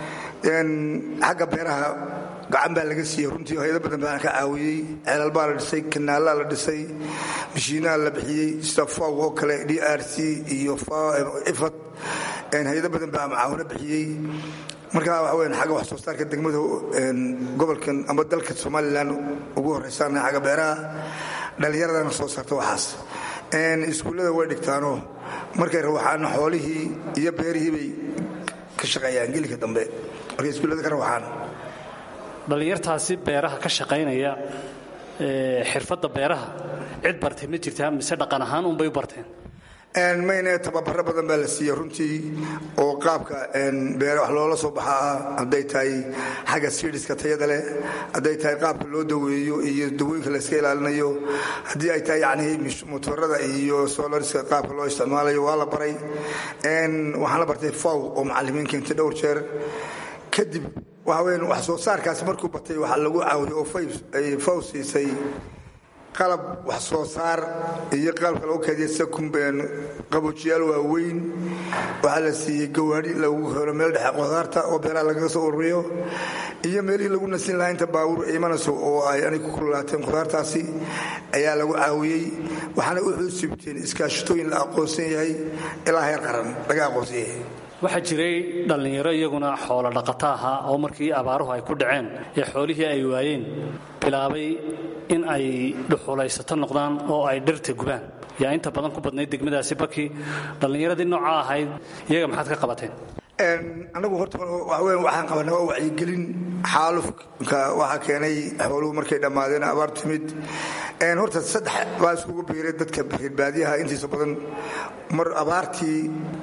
xagga beeraha gacan baa laga siiyey runtii hayado badan baa ka caawiyey ceelal baa la dhisay kanaalaa la dhisay mashiinaha la bixiyey sida faw oo kale d r c iyo ifad hayado badan baa macaawino bixiyey marka waxa weyan xagga wax soo saarka degmada gobolkan ama dalka somalilan ugu horraysaana xagga beeraha dhallinyaradana soo saarta waxaas iskuullada way dhigtaanoo markay rawaxaan xoolihii iyo beerihii bay ka shaqeeyaan gelika dambe markay iskuullada ka rawaxaan dhallinyartaasi beeraha ka shaqaynaya xirfadda beeraha cid bartay ma jirtaa mise dhaqan ahaan unbay u barteen mayne tababaro badan baa la siiyey runtii oo qaabka beere wax loola soo baxa ah hadday tahay xagga sidiska tayada leh hadday tahay qaabka loo daweeyo iyo dawooyinka layska ilaalinayo haddii ay tahay yani motorada iyo solariska qaabka loo isticmaalayo waa la baray waxaan la bartay faw oo macalimiin keentay dhowr jeer kadib waxa weyan wax soo saarkaasi markuu batay waxaa lagu caawiyo oo faw siisay qalab wax soo saar iyo qalabka lagu kaydiya sida qaboojiyaal waaweyn waxaa la siiyey gawaadhi lagu helo meel dhexe qudaarta oo beeraha lagaga soo ururiyo iyo meelihii lagu nasin lahaa inta baabuur imanayso oo ay anig ku kululaateen khudaartaasi ayaa lagu caawiyey waxaana u xuusibteen iskaashatooyin la aqoonsan yahay ilaa heer qaran laga aqoonsan yahay waxaa jiray dhallinyaro iyaguna xoolo dhaqato ahaa oo markii abaaruhu ay ku dhaceen ee xoolihii ay waayeen bilaabay in ay dhuxulaysato noqdaan oo ay dhirta gubaan yaa inta badan ku badnayd degmadaasi baki dhallinyaradii noocaa ahayd iyaga maxaad ka qabateen anagu horta waxaweyn waxaan qabanaa waa wacyigelin xaalufka waxaa keenay xooluhu markay dhammaadeen abaar timid horta saddex baa iskugu biiray dadka reerbaadiyaha intiisa badan mar abaartii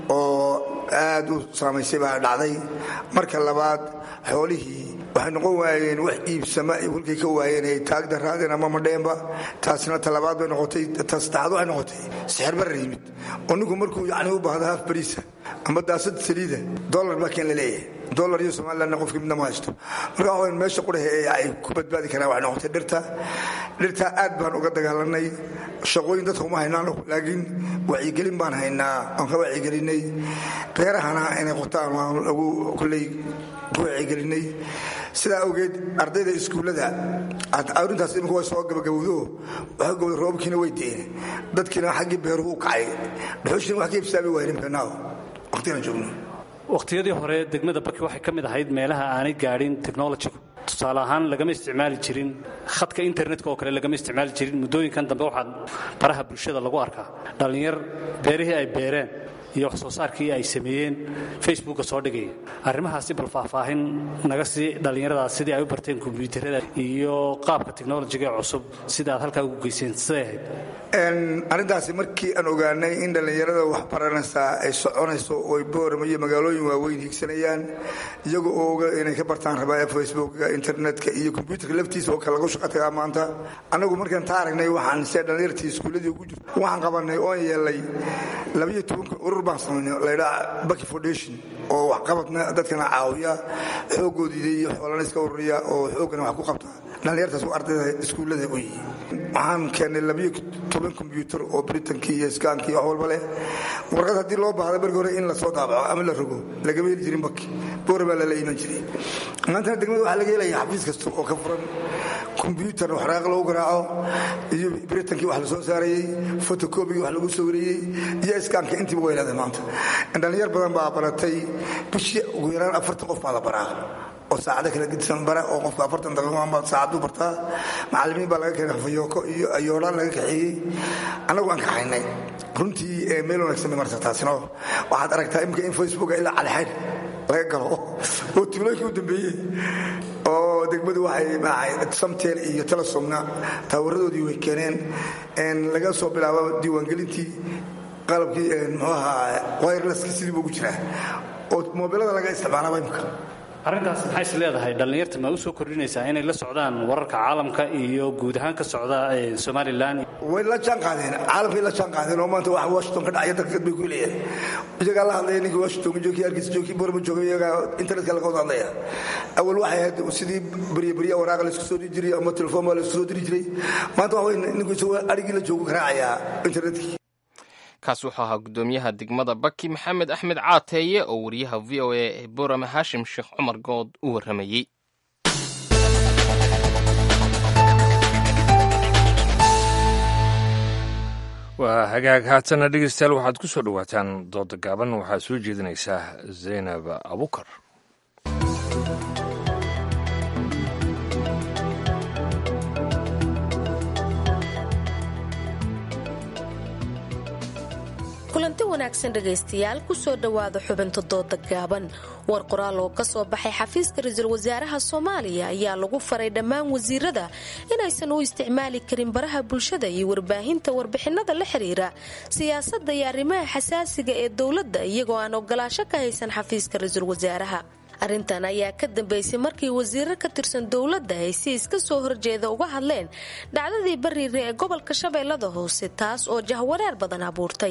oo aad u saamaysay baa dhacday marka labaad xoolihii waxay noqon waayeen wax iibsama kolkay ka waayeen ay taag daraadeen ama madheenba taasina talabaad bay noqotay ta saddexaad waxay noqotay sixir barar yimid oo ninku markuu yacni u baahdo haaf bariisa ama daasad saliida dollar baa keen la leeyahay dollar iyo somalilandna qofkii midna ma haysto marka waxaweyn meesha qudhahe ee ay ku badbaadi karaan waxay noqotay dhirta dhirta aad baan uga dagaalanay shaqooyin dadka uma haynaano laakiin wacyigelin baan haynaa aan ka wacyigelinay beerahana inay qotaan waan lagu kulley ku wacyigelinay sidaa awgeed ardayda iskuullada arintaas imika way soo gabagabowdo waxa gowda roobkiina way deene dadkiina xaggii beeruhu u kacay dhuxushina wax ka ibsaabi waaynin beenaaw waqtigaan joogno wakhtiyadii hore degmada baki waxay ka mid ahayd meelaha aanay gaadhin technologigu tusaale ahaan lagama isticmaali jirin khadka internetka oo kale lagama isticmaali jirin muddooyinkan dambe waxaa baraha bulshada lagu arkaa dhallinyar beerihii ay beereen iyo wax soo saarkii ay sameeyeen facebooka soo dhigaya arrimahaasi bal faahfaahin naga sii dhallinyaradaas sidii ay u barteen kombyuutarada iyo qaabka technolojiga ee cusub sida aad halkaa ugu geyseen siday ahayd arrintaasi markii aan ogaanay in dhallinyarada wax baranaysaa ay soconayso oy boorama iyo magaalooyin waaweyn higsanayaan iyaga oo oga inay ka bartaan rabaa facebooka internetka iyo kombyuutarka laftiisa oo kale lagu shaqa tagaa maanta annagu markaan taa aragnay waxaan see dhallinyartii iskuulladii ugu jirto waxaan qabanay oon yeelay labayo tobanka urur baan samaynay laydhaa baki foundation oo waxqabadna dadkana caawiya xoogoodiida iyo xoolana iska ururiya oo xoogana wax ku qabta dhallinyartaas u ardayda iskuullada u yihi waxaan keennay labayo toban kombyuutar oo britankii iyo iskaankii wax walba leh warqad haddii loo baahda markii hore in la soo daabaco ama la rogo lagama heli jirin baki boora baa lala iman jiray maantana degmada waxaa laga helaya xafiis kasta oo ka furan kombyuutar waxraaq lagu garaaco iyo britankii wax la soo saarayey fotokobigii wax lagu sawirayey iyo iskaanka intiiba way leedahay maanta dhallinyar badan baa baratay bishii ugu yaraan afartan qof baa la baraa oo saacado kala gedisan bara oo qofka afartan daqiiqoba saacaduu bartaa macallimiin baa laga keenay hafayooko iyo ayoodhaan laga kaxeeyey annagu aan kaxaynay runtii meel wanaagsan bay marta taasino waxaad aragtaa imika in facebooka ilaa calixayn laga galo oo tuulooyinkii u dambeeyey oo degmadu waxay samtel iyo telesomna taawaradoodii way keeneen laga soo bilaabo diiwaangelintii qalabkii muxuu ahaa wirelesski sidii buu ugu jiraa oo moobilada laga isticmaalaaba imika arrintaas maxay is leedahay dhallinyarta ma u soo kordhinaysaa inay la socdaan wararka caalamka iyo guud ahaan ka socda somalilan way la jaan qaadeen caalamkay la jaan qaadeen oo maanta waxa washington ka dhacaya dalka bay ku leeyahay iyagaa la hadlaya ninkii washington joogay hargeysa joogay borma joogay iyagaa internetka laga wada hadlaya awal waxay ahayd sidii barya barya waraaqa laysku soo diri jiray ama telefoon baa laysku soo diri jiray maanta waxa wey ninku isagoo adhigii la joogu garaacayaa internetkii kaas wuxuu ahaa guddoomiyaha degmada baki maxamed axmed caateeye oo wariyaha v o a ee borame haashim sheekh cumar good u warramayey waa hagaag haatana dhegeystayaal waxaad ku soo dhowaataan dooda gaaban waxaa soo jeedinaysaa zaynab abukar kulanti wanaagsan dhegaystayaal kusoo dhowaada xubinta dooda gaaban war qoraal oo ka soo baxay xafiiska ra-iisul wasaaraha soomaaliya ayaa lagu faray dhammaan wasiirada inaysan u isticmaali karin baraha bulshada iyo warbaahinta warbixinada la xiriira siyaasadda iyo arrimaha xasaasiga ee dowladda iyagoo aan ogolaasho ka haysan xafiiska ra-iisul wasaaraha arrintan ayaa ka dambeysay markii wasiiro ka tirsan dowladda ay si iska soo horjeeda uga hadleen dhacdadii bariire ee gobolka shabeellada hoose taas oo jahwareer badan abuurtay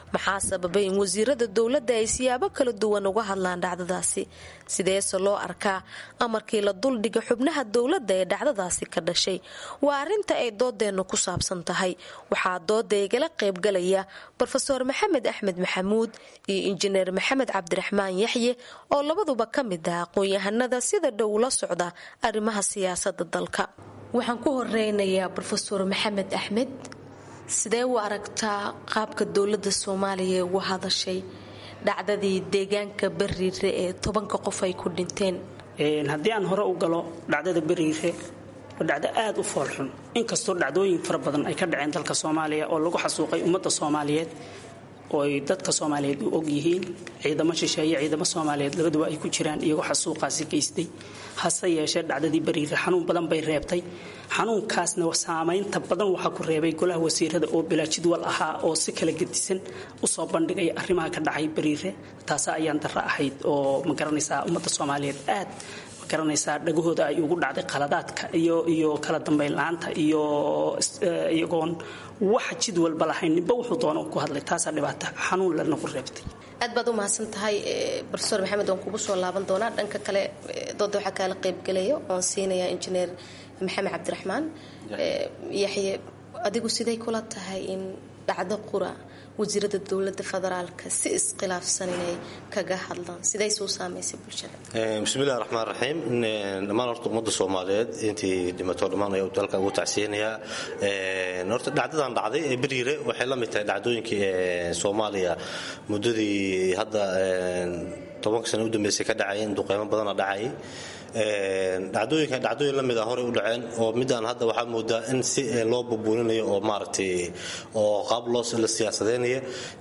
maxaa sababay in wasiirada dowladda ay siyaabo kala duwan uga hadlaan dhacdadaasi sideese loo arkaa amarkii la duldhiga xubnaha dowladda ee dhacdadaasi ka dhashay waa arrinta ay doodeennu ku saabsan tahay waxaa dooda igala qaybgalaya rofeor maxamed axmed maxamuud iyo injineer maxamed cabdiraxmaan yaxye oo labaduba ka mid ah aqoon-yahanada sida dhow la socda arrimaha siyaasada dalka waxaan ku horeynayaa rofeor maxamed axmed sidee u aragtaa qaabka dowlada soomaaliya ugu hadashay dhacdadii deegaanka bariire ee tobanka qof ay ku dhinteen haddii aan hore u galo dhacdada beriire waa dhacdo aada u foolxun inkastoo dhacdooyin fara badan ay ka dhaceen dalka soomaaliya oo lagu xasuuqay ummadda soomaaliyeed oo ay dadka soomaaliyeed u og yihiin ciidamo shisheeye ciidamo soomaaliyeed labaduba ay ku jiraan iyagoo xasuuqaasi geystay hase yeeshee dhacdadii beriire xanuun badan bay reebtay xanuunkaasna saamaynta badan waxaa ku reebay golaha wasiirada oo bilaa jidwal ahaa oo si kala gedisan usoo bandhigaya arrimaha ka dhacay beriire taasa ayaan darro ahayd oo ma garanaysaa ummadda soomaaliyeed aad ma garanaysaa dhagahooda ay ugu dhacday qaladaadka iyo iyo kala dambayn la-aanta iyo iyagoon waxa jidwalba lahayn ninba wuxuu doona ku hadlay taasaa dhibaata xanuun lana ku reebtay aad baad u mahadsan tahay rofeor maxamed waan kugu soo laaban doonaa dhanka kale dooda waxaa kaala qaybgelaya oon siinayaa injineer maxamed cabdiraxmaan yaxye adigu siday kula tahay in dhacdo qura wasiirada dowlada federaalka si iskhilaafsan inay kaga hadlaan siday soo saamaysay bulshada bismillahi raxmaan raxiim dhammaan horta ummadda soomaaliyeed intii dhimato dhammaan ayaa dalka ugu tacsiinaya horta dhacdadan dhacday ee beriire waxay la mid tahay dhacdooyinkii soomaaliya muddadii hadda tobanka sano u dambeysay ka dhacayeen duqeymo badana dhacayay dhacdooyinkan dhacdooyin la mid a horey u dhaceen oo midaan hadda waxaa moodaa in si loo bubuuninayo oo maaragtay oo qaab loo la siyaasadeynaya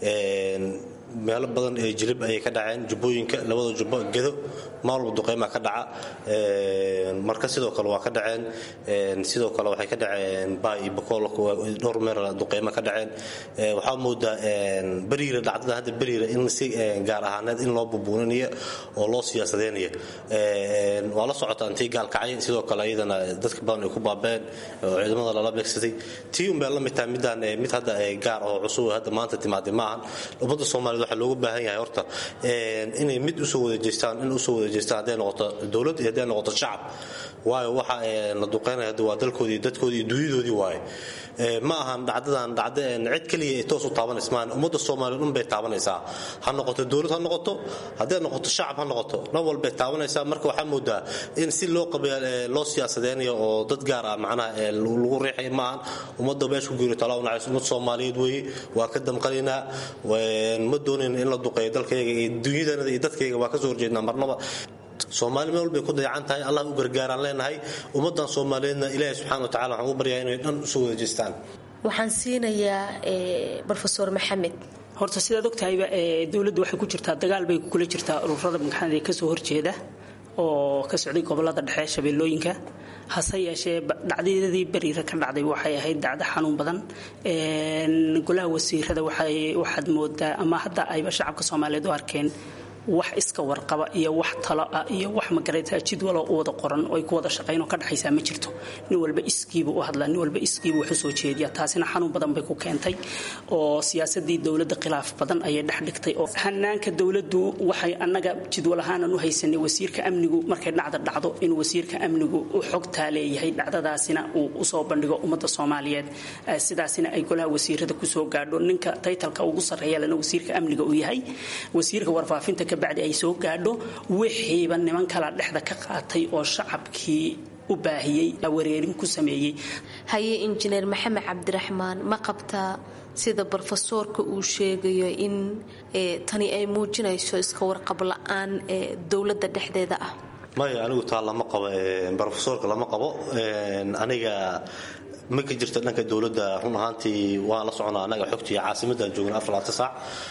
meelo badan ee jilib ayay ka dhaceen jubbooyinka labada jubbo gedo maalwalba duqeymaa ka dhaca marka sidoo kale waa ka dhaceen sidoo kale waxay ka dhaceen baay iyo bakool dhowr meel duqeyma ka dhaceen waxaa moodaa beriira dhacdada hadda beriira in si gaar ahaaneed in loo bubuuninayo oo loo siyaasadeynayo waa la socotaa intii gaalkacay sidoo kale iyadana dadka badan ay ku baabeen oo ciidamada lala beegsaday tii un bay la mid tahay midaan mid hadda gaar oo cusub hadda maanta timaaday maahan ummadda soomaaliyed waxaa looga baahan yahay horta inay mid usoo wada jeestaan in usoo wada jeestaan hadday noqoto dowlad iyo hadday noqoto shacab waayo waxa la duqeynaya hadda waa dalkoodii iyo dadkoodii iyo dunyadoodii waaye ma ahan dhacdadan dhacda cid keliya ay toos u taabanaysa maahan ummadda soomaaliya dhan bay taabanaysaa ha noqoto dowlad ha noqoto hadday noqoto shacab ha noqoto dhan walbay taabanaysaa marka waxaa moodaa in si loo qabeel loo siyaasadeynayo oo dad gaar ah macnaha lagu riixay maahan ummadda meesha ku geeriyo talaa unacayso ummad soomaaliyeed weeye waa ka damqanaynaa ma doonayna in la duqeeyo dalkayga iyo dunyadanada iyo dadkayga waa ka soo horjeednaa marnaba soomaali meel walbay ku dayacan tahay allah u gargaaraan leenahay ummadan soomaaliyeedna ilaahi subxana wa tacala waxaan ugu baryaa inay dhan usoo wada jeestaan waxaan siinayaa rofeor maxamed horta sidaad ogtahayba dowladdu waxay ku jirtaa dagaal bay kula jirtaa ururada magxanada kasoo horjeeda oo ka socday gobolada dhexe shabeellooyinka hase yeeshee dhacdadii beriira ka dhacday waxay ahayd dacdo xanuun badan golaha wasiirada waxaad moodaa ama hadda ayba shacabka soomaaliyeed u arkeen wax iska warqaba iyo wax talo ah iyo wax magaraytaa jidwaloo u wada qoran oo ay ku wada shaqaynoo ka dhexaysaa ma jirto nin walba iskiibu u hadlaa nin walba iskiibu wax u soo jeediya taasina xanuun badan bay ku keentay oo siyaasadii dowladda khilaaf badan ayay dhex dhigtay oo hanaanka dowladdu waxay annaga jidwal ahaanan u haysanay wasiirka amnigu markay dhacda dhacdo in wasiirka amnigu u xogtaa leeyahay dhacdadaasina uu usoo bandhigo ummadda soomaaliyeed sidaasina ay golaha wasiirada kusoo gaadho ninka taytalka ugu sarreeya lana wasiirka amniga uu yahay wasiirka warfaafinta bacdi ay soo gaadho wixiiba niman kala dhexda ka qaatay oo shacabkii u baahiyey wareerin ku sameeyey haye injineer maxamed cabdiraxmaan ma qabtaa sida brofesoorka uu sheegayo in tani ay muujinayso iska warqab la-aan ee dowladda dhexdeeda ah maya anigu taa lama qabo brofesoorka lama qabo aniga ma ka jirta dhanka dowladda run ahaantii waan la soconaa annaga xogtii caasimadaan joogna afar saac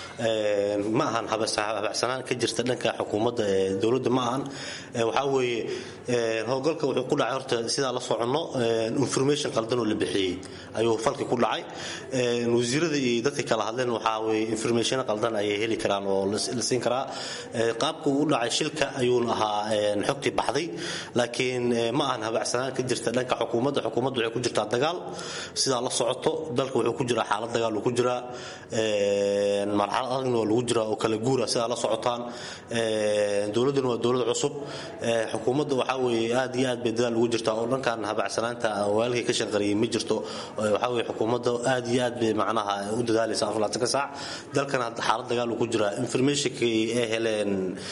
ma ahan habacsanaan ka jirta dhanka xukuumadda dowladda ma ahan waxaa weeye howlgalka wuxuu ku dhacay horta sidaa la soconno information qaldan oo la bixiyey ayuu falki ku dhacay wasiirada iyo dadka kala hadleen waxaa weye information qaldan ayay heli karaan oo la siin karaa qaabka uu dhacay shilka ayuuna ahaa xogtii baxday laakiin ma ahan habacsanaan ka jirta dhanka xukuumadda xukuumadda waxay ku jirtaa dagaal sidaa la socoto dalka wuxuu ku jiraa xaalad dagaal uu ku jiraa marxalad adagna waa lagu jiraa oo kala guura sidaa la socotaan dowladduna waa dowlad cusub xukuumadda waxaa weeye aad iyo aad bay dadaal ugu jirtaa oo dhankan habacsanaanta waalkii ka shanqariyay ma jirto waxaa weeye xukuumadda aad iyo aad bay macnaha u dadaalaysa aflaatanka saac dalkan xaalad dagaal uu ku jiraa informationkii ay heleen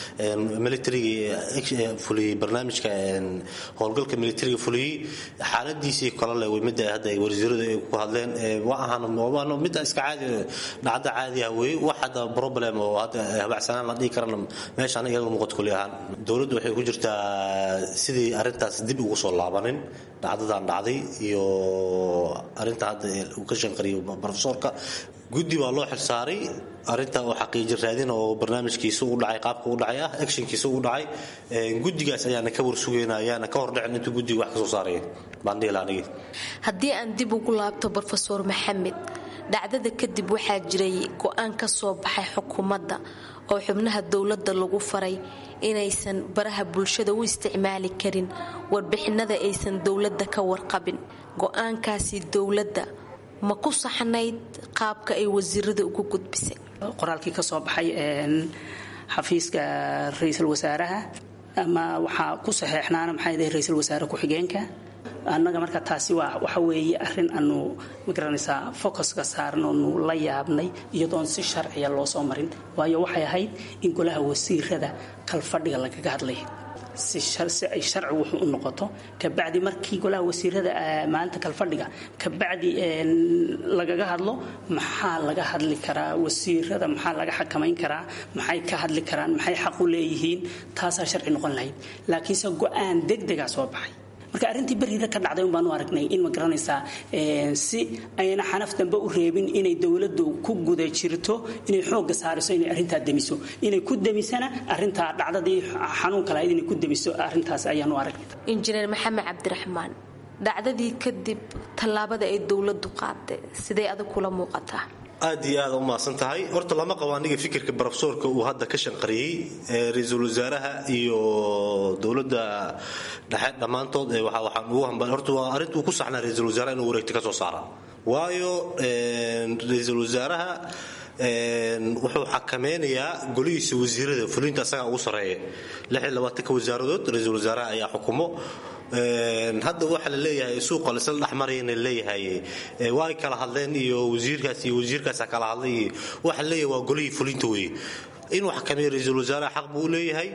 militarigii fuliyey barnaamijka howlgalka militariga fuliyey xaaladiisii kale le midda hadda ay wasiiradu ay ku hadleen waa ahaan midda iska caadi dhacda caadi ah weeye wax hadda problem oo hadda habacsanaan la dhihi karana meeshaan iyaga muuqato kulli ahaan dowladdu waxay ku jirtaa sidii arrintaas dib ugu soo laabanin dhacdadan dhacday iyo arrinta hadda uu ka shanqariyo profesorka guddi baa loo xilsaaray arrinta oo xaqiijin raadin oo barnaamijkiisa u dhacay qaabka u dhacay ah actionkiisa u dhacay guddigaas ayaana ka warsugeynaa ayaana ka hordhicin intuu guddiga wax ka soo saaraya baan dhihi lahaa anigii haddii aan dib ugu laabto brofesor maxamed dhacdada kadib waxaa jiray go-aan ka soo baxay xukuumadda oo xubnaha dowladda lagu faray inaysan baraha bulshada u isticmaali karin warbixinada aysan dowladda ka warqabin go-aankaasi dowladda ma ku saxnayd qaabka ay wasiirada ugu gudbisay qoraalkii ka soo baxay xafiiska ra-iisul wasaaraha ama waxaa ku saxeexnaana maxay dahay ra-iisul wasaare ku-xigeenka annaga marka taasi waa waxa weeye arrin aanu magaranaysaa focuska saaran oonu la yaabnay iyadoon si sharciya loo soo marin waayo waxay ahayd in golaha wasiirada kalfadhiga lagaga hadlay si ay sharci wuxuu u noqoto kabacdi markii golaha wasiirada maalinta kalfadhiga kabacdi lagaga hadlo maxaa laga hadli karaa wasiirada maxaa laga xakamayn karaa maxay ka hadli karaan maxay xaq u leeyihiin taasaa sharci noqon lahayd laakiinse go-aan degdegaa soo baxay marka arrintii beriira ka dhacday unbaanu aragnay in ma garanaysaa si ayna xanaf dambe u reebin inay dowladdu ku guda jirto inay xoogga saariso inay arrintaa demiso inay ku demisana arrintaa dhacdadii xanuunka lahayd inay ku demiso arrintaas ayaanu aragnay injineer maxamed cabdiraxmaan dhacdadii kadib tallaabada ay dowladdu qaaday siday adag kula muuqataa aad iyo aad u mahadsan tahay horta lama qabo aniga fikirka brofesorka uu hadda ka shanqariyey ra-iisul wasaaraha iyo dowladda dhexe dhammaantood waxaan ugu hamba horta waa arrinta uu ku saxnaa ra-iisul wasaaraha inuu wareegta ka soo saara waayo ra-iisul wasaaraha wuxuu xakameynayaa golihiisa wasiirada fulinta asagaa ugu sarreeya ka wasaaradood ra-iisul wasaaraha ayaa xukumo hadda waxa la leeyahay suuqa laisla dhexmarayana leeyahay waa ay kala hadleen iyo wasiirkaas iyo wasiirkaasa kala hadlay iyo waxa leeyahay waa golihii fulinta weeye inuu xakameeyo ra-iisul wasaaraha xaq buu u leeyahay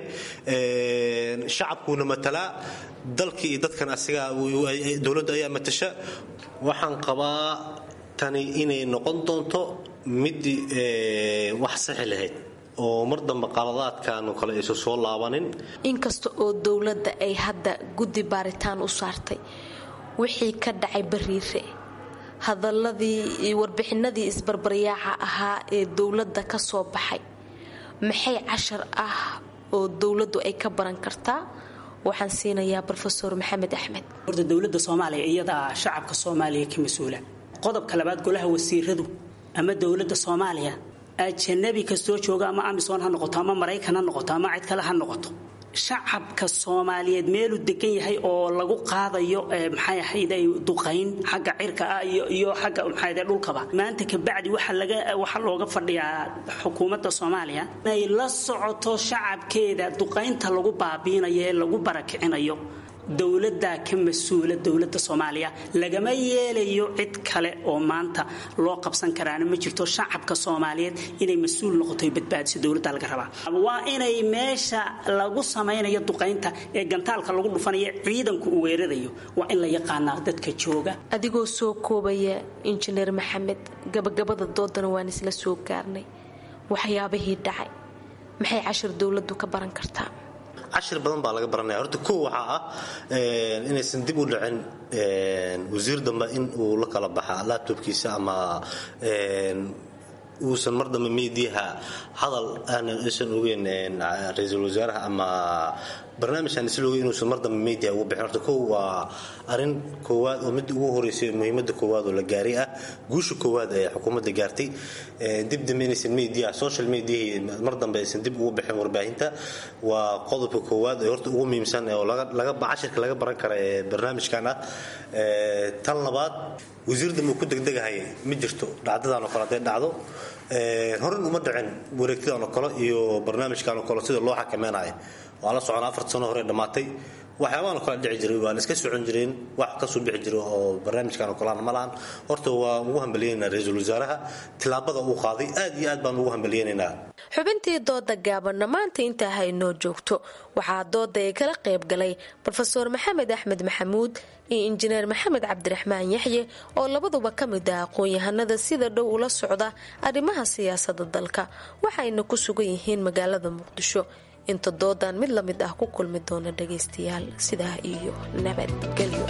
shacabkuuna matalaa dalka iyo dadkan asigaa dowladda ayaa matasha waxaan qabaa tani inay noqon doonto midii wax saxi lahayd oo mar dambe qaladaadkaanu kale aysan soo laabanin inkasta oo dowladda ay hadda guddi baaritaan u saartay wixii ka dhacay bariire hadaladii iyo warbixinadii isbarbaryaaca ahaa ee dowladda ka soo baxay maxay cashar ah oo dowladdu ay ka baran kartaa waxaan siinayaa rofesor maxamed axmed horta dowladda soomaaliya iyadaa shacabka soomaaliya ka mas-uula qodobka labaad golaha wasiiradu ama dowladda soomaaliya ajanabi kastoo jooga ama amisom ha noqoto ama maraykan ha noqoto ama cid kale ha noqoto shacabka soomaaliyeed meeluu degan yahay oo lagu qaadayo maxay ahayd duqayn xagga cirka ah iyo xagga maxay dhulkaba maanta kabacdi waxa laga waxa looga fadhiyaa xukuumadda soomaaliya inay la socoto shacabkeeda duqaynta lagu baabiinayo ee lagu barakicinayo dowladdaa ka mas-uula dowladda soomaaliya lagama yeelayo cid kale oo maanta loo qabsan karaana ma jirto shacabka soomaaliyeed inay mas-uul noqoto badbaadiso dowladda laga rabaa waa inay meesha lagu samaynayo duqaynta ee gantaalka lagu dhufanayo ciidanku uu weerarayo waa in la yaqaanaa dadka jooga adigoo soo koobaya injineer maxamed gabagabada doodana waan isla soo gaarnay waxyaabihii dhacay maxay cashir dowladdu ka baran kartaa cashir badan baa laga baranaya horta kow waxaa ah inaysan dib u dhicin wasiir dambe in uu la kala baxa laptopkiisa ama uusan mar dambe miidiyaha hadal aanan aysan ogeyn ra-iisul wasaaraha ama barnaamijkan islooga inuusan mar dambe media ugu bixin horta kow waa arrin koowaad oo midda ugu horeysay muhiimadda koowaad oo la gaaray ah guusha koowaad ee xukuumadda gaartay dib dambe inaysan media social mediahii mar dambe aysan dib ugu bixin warbaahinta waa qodobka koowaad ee horta ugu muhiimsan oo laga cashirka laga baran kara ee barnaamijkan ah tan labaad wasiir dambe ku degdegahaya ma jirto dhacdadan oo kale hadday dhacdo horan uma dhicin wareegtadan oo kale iyo barnaamijkan oo kale sida loo xakameynayo waa la socon afar sano hore dhammaatay waxyaabahan oo kale dhici jiray waan iska socon jireen wax kasoo bixi jiro oo barnaamijkan oo kalean ma lahan horta waa ugu hambaliyeynaynaa ra-iisul wasaaraha tillaabada uu qaaday aad iyo aad baan ugu hambaliyeynaynaa xubintii dooda gaabanna maanta intaa haynoo joogto waxaa dooda ay kala qayb galay rofeor maxamed axmed maxamuud iyo injineer maxamed cabdiraxmaan yaxye oo labaduba ka mid ah aqoon-yahanada sida dhow ula socda arrimaha siyaasada dalka waxayna ku sugan yihiin magaalada muqdisho inta doodan mid la mid ah ku kulmi doona dhagaystayaal sidaa iyo nabadgelyo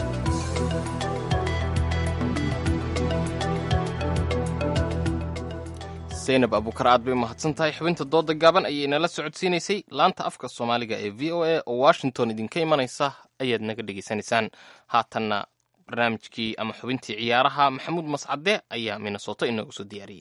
zaynab abuukar aad bay umahadsan tahay xubinta dooda gaaban ayay nala socodsiinaysay laanta afka soomaaliga ee v o a oo washington idinka imanaysa ayaad naga dhegaysanaysaan haatanna barnaamijkii ama xubintii ciyaaraha maxamuud mascade ayaa minnesota inoogu soo diyaariyey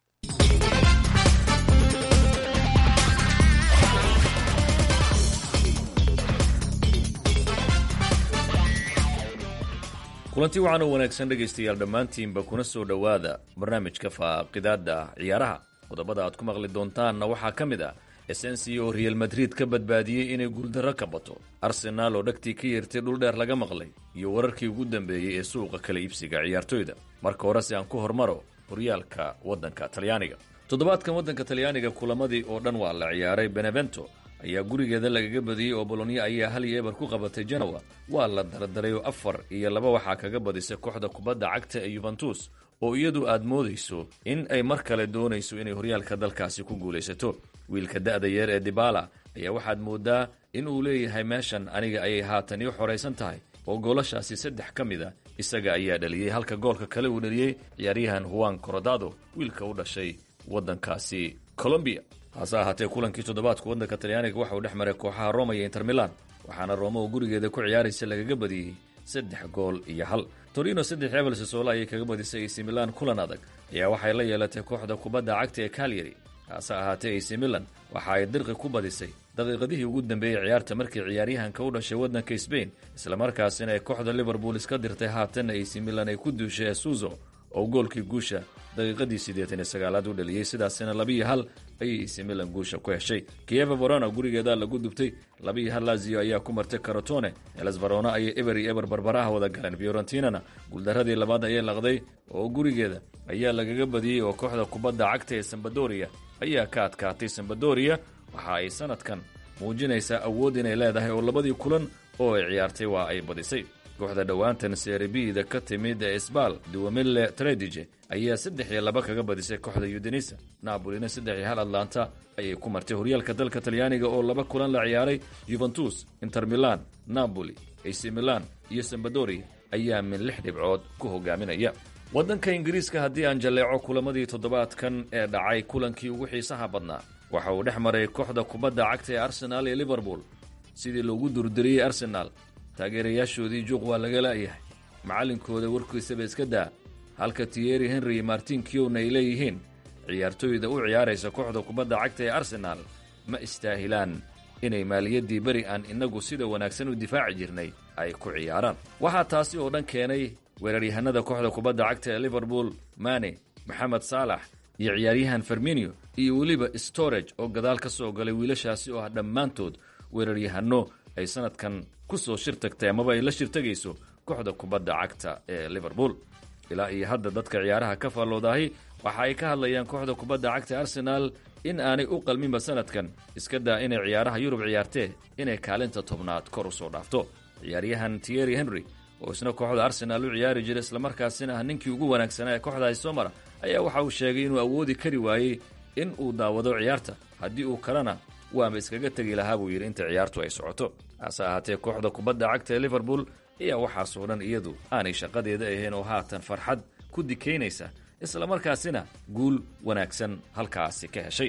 kulanti waxaan u wanaagsan dhegaystayaal dhammaantiinba kuna soo dhowaada barnaamijka faaqidaada ciyaaraha qodobada aad ku maqli doontaanna waxaa ka mid ah esensi oo real madrid ka badbaadiyey inay guuldarro ka bato arsenaal oo dhagtii ka yeertay dhuldheer laga maqlay iyo wararkii ugu dambeeyey ee suuqa kala iibsiga ciyaartoyda marka hore si aan ku hormaro horyaalka waddanka talyaaniga toddobaadkan waddanka talyaaniga kulamadii oo dhan waa la ciyaaray benevento ayaa gurigeeda lagaga badiyey oo bolonya ayaa hal iyo eber ku qabatay genowa waa la dardaray oo afar iyo laba waxaa kaga badisay kooxda kubadda cagta ee yuventus oo iyadu aad moodayso in ay mar kale doonayso inay horyaalka dalkaasi ku guulaysato wiilka da'da yeer ee dibala ayaa waxaad moodaa in uu leeyahay meeshan aniga ayay haatan ii xoraysan tahay oo goolashaasi saddex ka mid a isaga ayaa dhaliyey halka goolka kale uu dhaliyey ciyaaryahan huwan corodado wiilka u dhashay waddankaasi colombiya hase ahaatee kulankii toddobaadka waddanka talyaaniga waxa uu dhex maray kooxaha roma iyo inter milan waxaana roma oo gurigeeda ku ciyaaraysa lagaga badiyey saddex gool iyo hal torino saddex ebel sasoola ayay kaga badisay ac milan kulan adag ayaa waxay la yeelatay kooxda kubadda cagta ee kalyari hase ahaatee ac milan waxa ay dirqi ku badisay daqiiqadihii ugu dambeeyey ciyaarta markii ciyaaryahanka u dhashay waddanka sbain islamarkaasina ay kooxda liverpool iska dirtay haatanna ac milan ay ku duushay asuzo oo goolkii guusha daqiiqadii siddeetan iyo sagaalaad u dhaliyey sidaasina labiiyo hal ayay ac milan guusha ku heshay kieva verona gurigeeda lagu dubtay labiiyo hal lazio ayaa ku martay carotone helas verona ayay eber iyo eber barbaraha wada galeen fiorentinana guuldaradii labaad ayay laqday oo gurigeeda ayaa lagaga badiyey oo kooxda kubadda cagta ee sambadoria ayaa ka adkaatay sambadoria waxa ay sanadkan muujinaysaa awood inay leedahay oo labadii kulan oo ay ciyaartay waa ay badisay kooxda dhowaantan seribida ka timid ee sbal duwamille tredige ayaa saddex iyo laba kaga badisay kooxda yudenisa napolina saddex iyo hal atlanta ayay ku martay horyaalka dalka talyaaniga oo laba kulan la ciyaaray yuventus inter milan napoli ac milan iyo sambadoria ayaa min lix dhibcood ku hogaaminaya waddanka ingiriiska haddii aan jalleeco kulamadii toddobaadkan ee dhacay kulankii ugu xiisaha badnaa waxa uu dhex maray kooxda kubadda cagta ee arsenaal iyo liverpool sidii loogu durdiriyey arsenaal taageerayaashoodii juuq waa laga la'yahay macallinkooda warkiisaba iska daa halka tiyeri henry iyo martin kiowna ay leeyihiin ciyaartooyda u ciyaaraysa kooxda kubadda cagta ee arsenaal ma istaahilaan inay maaliyaddii beri aan innagu sida wanaagsan u difaaci jirnay ay ku ciyaaraan waxaa taasi oo dhan keenay weeraryahanada kooxda kubadda cagta ee liverpool mane maxamed saalax iyo ciyaaryahan ferminio iyo weliba storage oo gadaal ka soo galay wiilashaasi oo ah dhammaantood weeraryahano ay sanadkan ku soo shir tagtay amaba ay la shirtagayso kooxda kubadda cagta ee liverpool ilaa iyo hadda dadka ciyaaraha ka faalloodahi waxa ay ka hadlayaan kooxda kubadda cagta arsenaal in aanay u qalminba sanadkan iska daa inay ciyaaraha yurub ciyaartee inay kaalinta tobnaad kor u soo dhaafto ciyaaryahan tiyeri henry oo isna kooxda arsenaal u ciyaari jira islamarkaasina ah ninkii ugu wanaagsanaa ee kooxdaasi soo mara ayaa waxa uu sheegay inuu awoodi kari waayey in uu daawado ciyaarta haddii uu kalena waaba iskaga tegi lahaa buu yidhi inta ciyaartu ay socoto hase ahaatee kooxda kubadda cagta ee liverpool ayaa waxaasoo dhan iyadu aanay shaqadeeda ahayn oo haatan farxad ku dikaynaysa islamarkaasina guul wanaagsan halkaasi ka heshay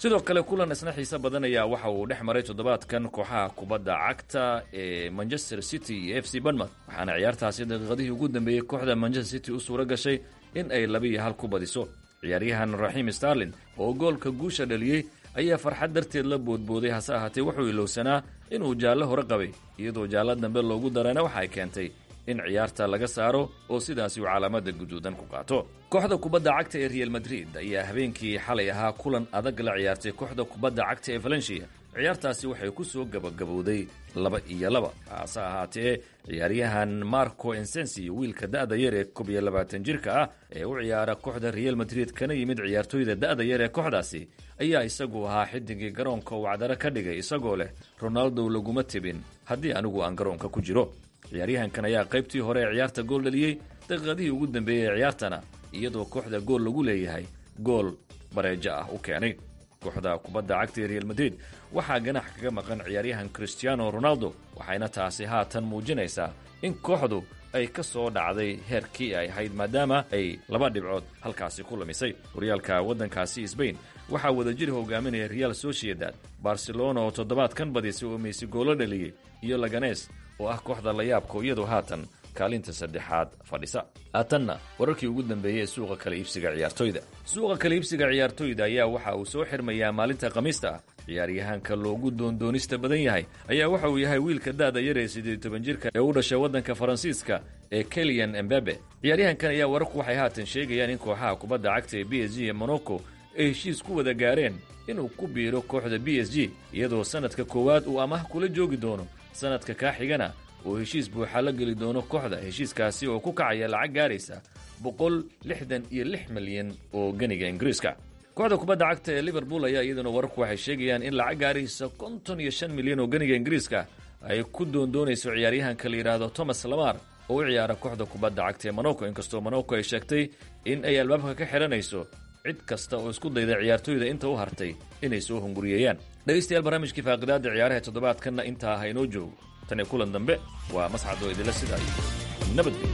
sidoo kale kulan isna xiise badan ayaa waxa uu dhex maray toddobaadkan kooxaha kubadda cagta ee manchester city iyo f c banmouth waxaana ciyaartaasi daqiiqadihii ugu dambeeyey kooxda manchester city u suura gashay in ay laba iyo hal ku badiso ciyaaryahan raxiim starlin oo goolka guusha dhaliyey ayaa farxad darteed la boodbooday hase ahaatee wuxuu ilowsanaa inuu jaallo hore qabay iyadoo jaallo dambe loogu darana waxa ay keentay in ciyaarta laga saaro oo sidaasi uu calaamada guduudan ku qaato kooxda kubadda cagta ee real madrid ayaa habeenkii xalay ahaa kulan adag la ciyaartay kooxda kubadda cagta ee valencia ciyaartaasi waxay ku soo gabagabowday laba iyo laba hase ahaatee ciyaaryahan marco ensensi wiilka da'da yar ee koob iyo labaatan jirka ah ee u ciyaara kooxda real madrid kana yimid ciyaartooyda da'da yar ee kooxdaasi ayaa isagu ahaa xidigii garoonka uu cadaro ka dhigay isagoo leh ronaldo laguma tibin haddii anigu aan garoonka ku jiro ciyaaryahankan ayaa qaybtii hore ee ciyaarta gool dhaliyey daqiiqadihii ugu dambeeyey ee ciyaartana iyadoo kooxda gool lagu leeyahay gool bareejo ah u keenay kooxda kubadda cagta ee real madrid waxaa ganax kaga maqan ciyaaryahan cristiano ronaldo waxayna taasi haatan muujinaysaa in kooxdu ay ka soo dhacday heerkii ay ahayd maadaama ay laba dhibcood halkaasi ku lumisay horyaalka waddankaasi sbain waxaa wadajir hogaaminaya real sociedad barcelona oo toddobaadkan badisay oo meysi goolo dhaliyey iyo laganes oo ah kooxda layaabka iyadoo haatan kaalinta saddexaad fadhisa haatanna wararkii ugu dambeeyey ee suuqa kala iibsiga ciyaartoyda suuqa kala iibsiga ciyaartoyda ayaa waxa uu soo xirmayaa maalinta khamiista ah ciyaaryahaanka loogu doondoonista badan yahay ayaa waxa uu yahay wiilka da'da yar ee siddeed toban jirka ee u dhashay waddanka faransiiska ee kelian embabe ciyaaryahankan ayaa wararku waxay haatan sheegayaan in kooxaha kubadda cagta ee b s g ee monaco ay heshiis ku wada gaareen inuu ku biiro kooxda b s g iyadoo sannadka koowaad uu amaah kula joogi doono sannadka kaa xigana uu heshiis buuxa la geli doono kooxda heshiiskaasi oo ku kacaya lacag gaaraysa boqol lixdan iyo lix milyan oo ganiga ingiriiska kooxda kubadda cagta ee liverpool ayaa iyaduna wararku waxay sheegayaan in lacag gaaraysa konton iyo shan milyan oo ganiga ingiriiska ay ku doondoonayso ciyaaryahanka la yidhaahdo thomas lamar oo u ciyaara kooxda kubadda cagta ee monaco inkastoo monaco ay sheegtay in ay albaabka ka xidhanayso cid kasta oo isku dayda ciyaartoyda inta u hartay inay soo hunguriyeeyaan dhegaystayaal barnaamijkii faaqidaada ciyaaraha toddobaadkanna intaa ha inoo joogo tan iyo kulan dambe waa mascad oo idinla sidaa iyo nabadgelyo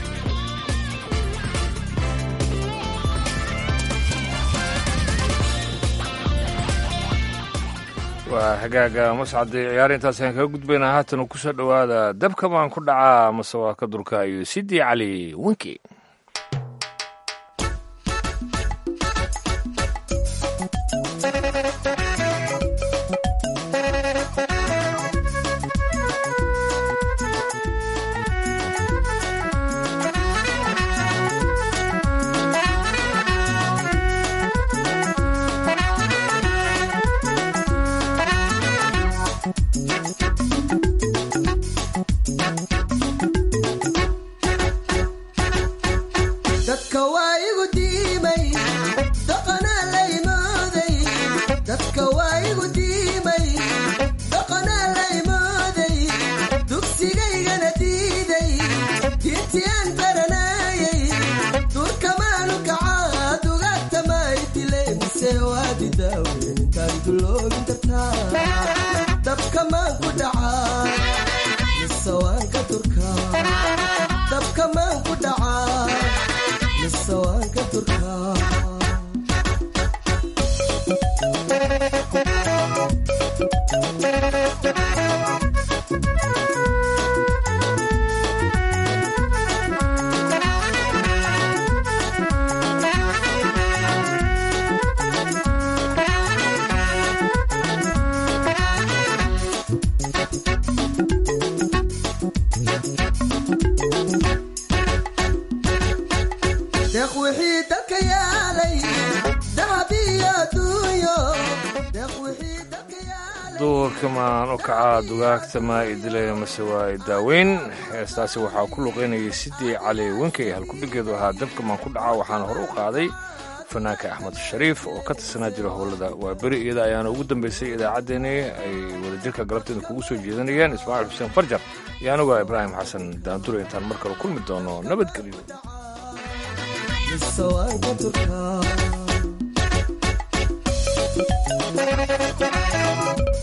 waa hagaaga mascadii ciyaar intaasaan kaga gudbaynaa haatan uu kusoo dhowaada dabka baan ku dhacaa mase waa ka durka iyo sidii cali winki dadka waa igu diimay dhaqanaa la imooday dadka waa igu diimay dhaqanaa la imooday dugsigaygana diiday diintiyaan baranayay durkamaanu kacaa dugaagtamaay dilay mise waadi daaweyntaan duloobin kartaa dabkamaan ku dhacaa mise waan ka durkaa dabkamaan ku dhacaa mise waan ka durkaa deeq wixii dalka yaalay dahab iyo adduunyo deeq wixii dalka duurkamaan u kacaa dugaagta maa idilaya mase waa i daaweyn heestaasi waxaa ku luqaynayay sidii cali wenkey halkudhigeedu ahaa dabkamaan ku dhacaa waxaana hore u qaaday fanaanka axmed shariif oo ka tirsanaa jira howlada waa beri iyada ayaana ugu dambaysay idaacaddeenii ay wadajirka galabteeda kugu soo jeedanayeen ismaaciil xuseen farjar iyo anigu ibbraahim xasan daandure intaan mar kale kulmi doono nabadgelyo mise waan ka durkaa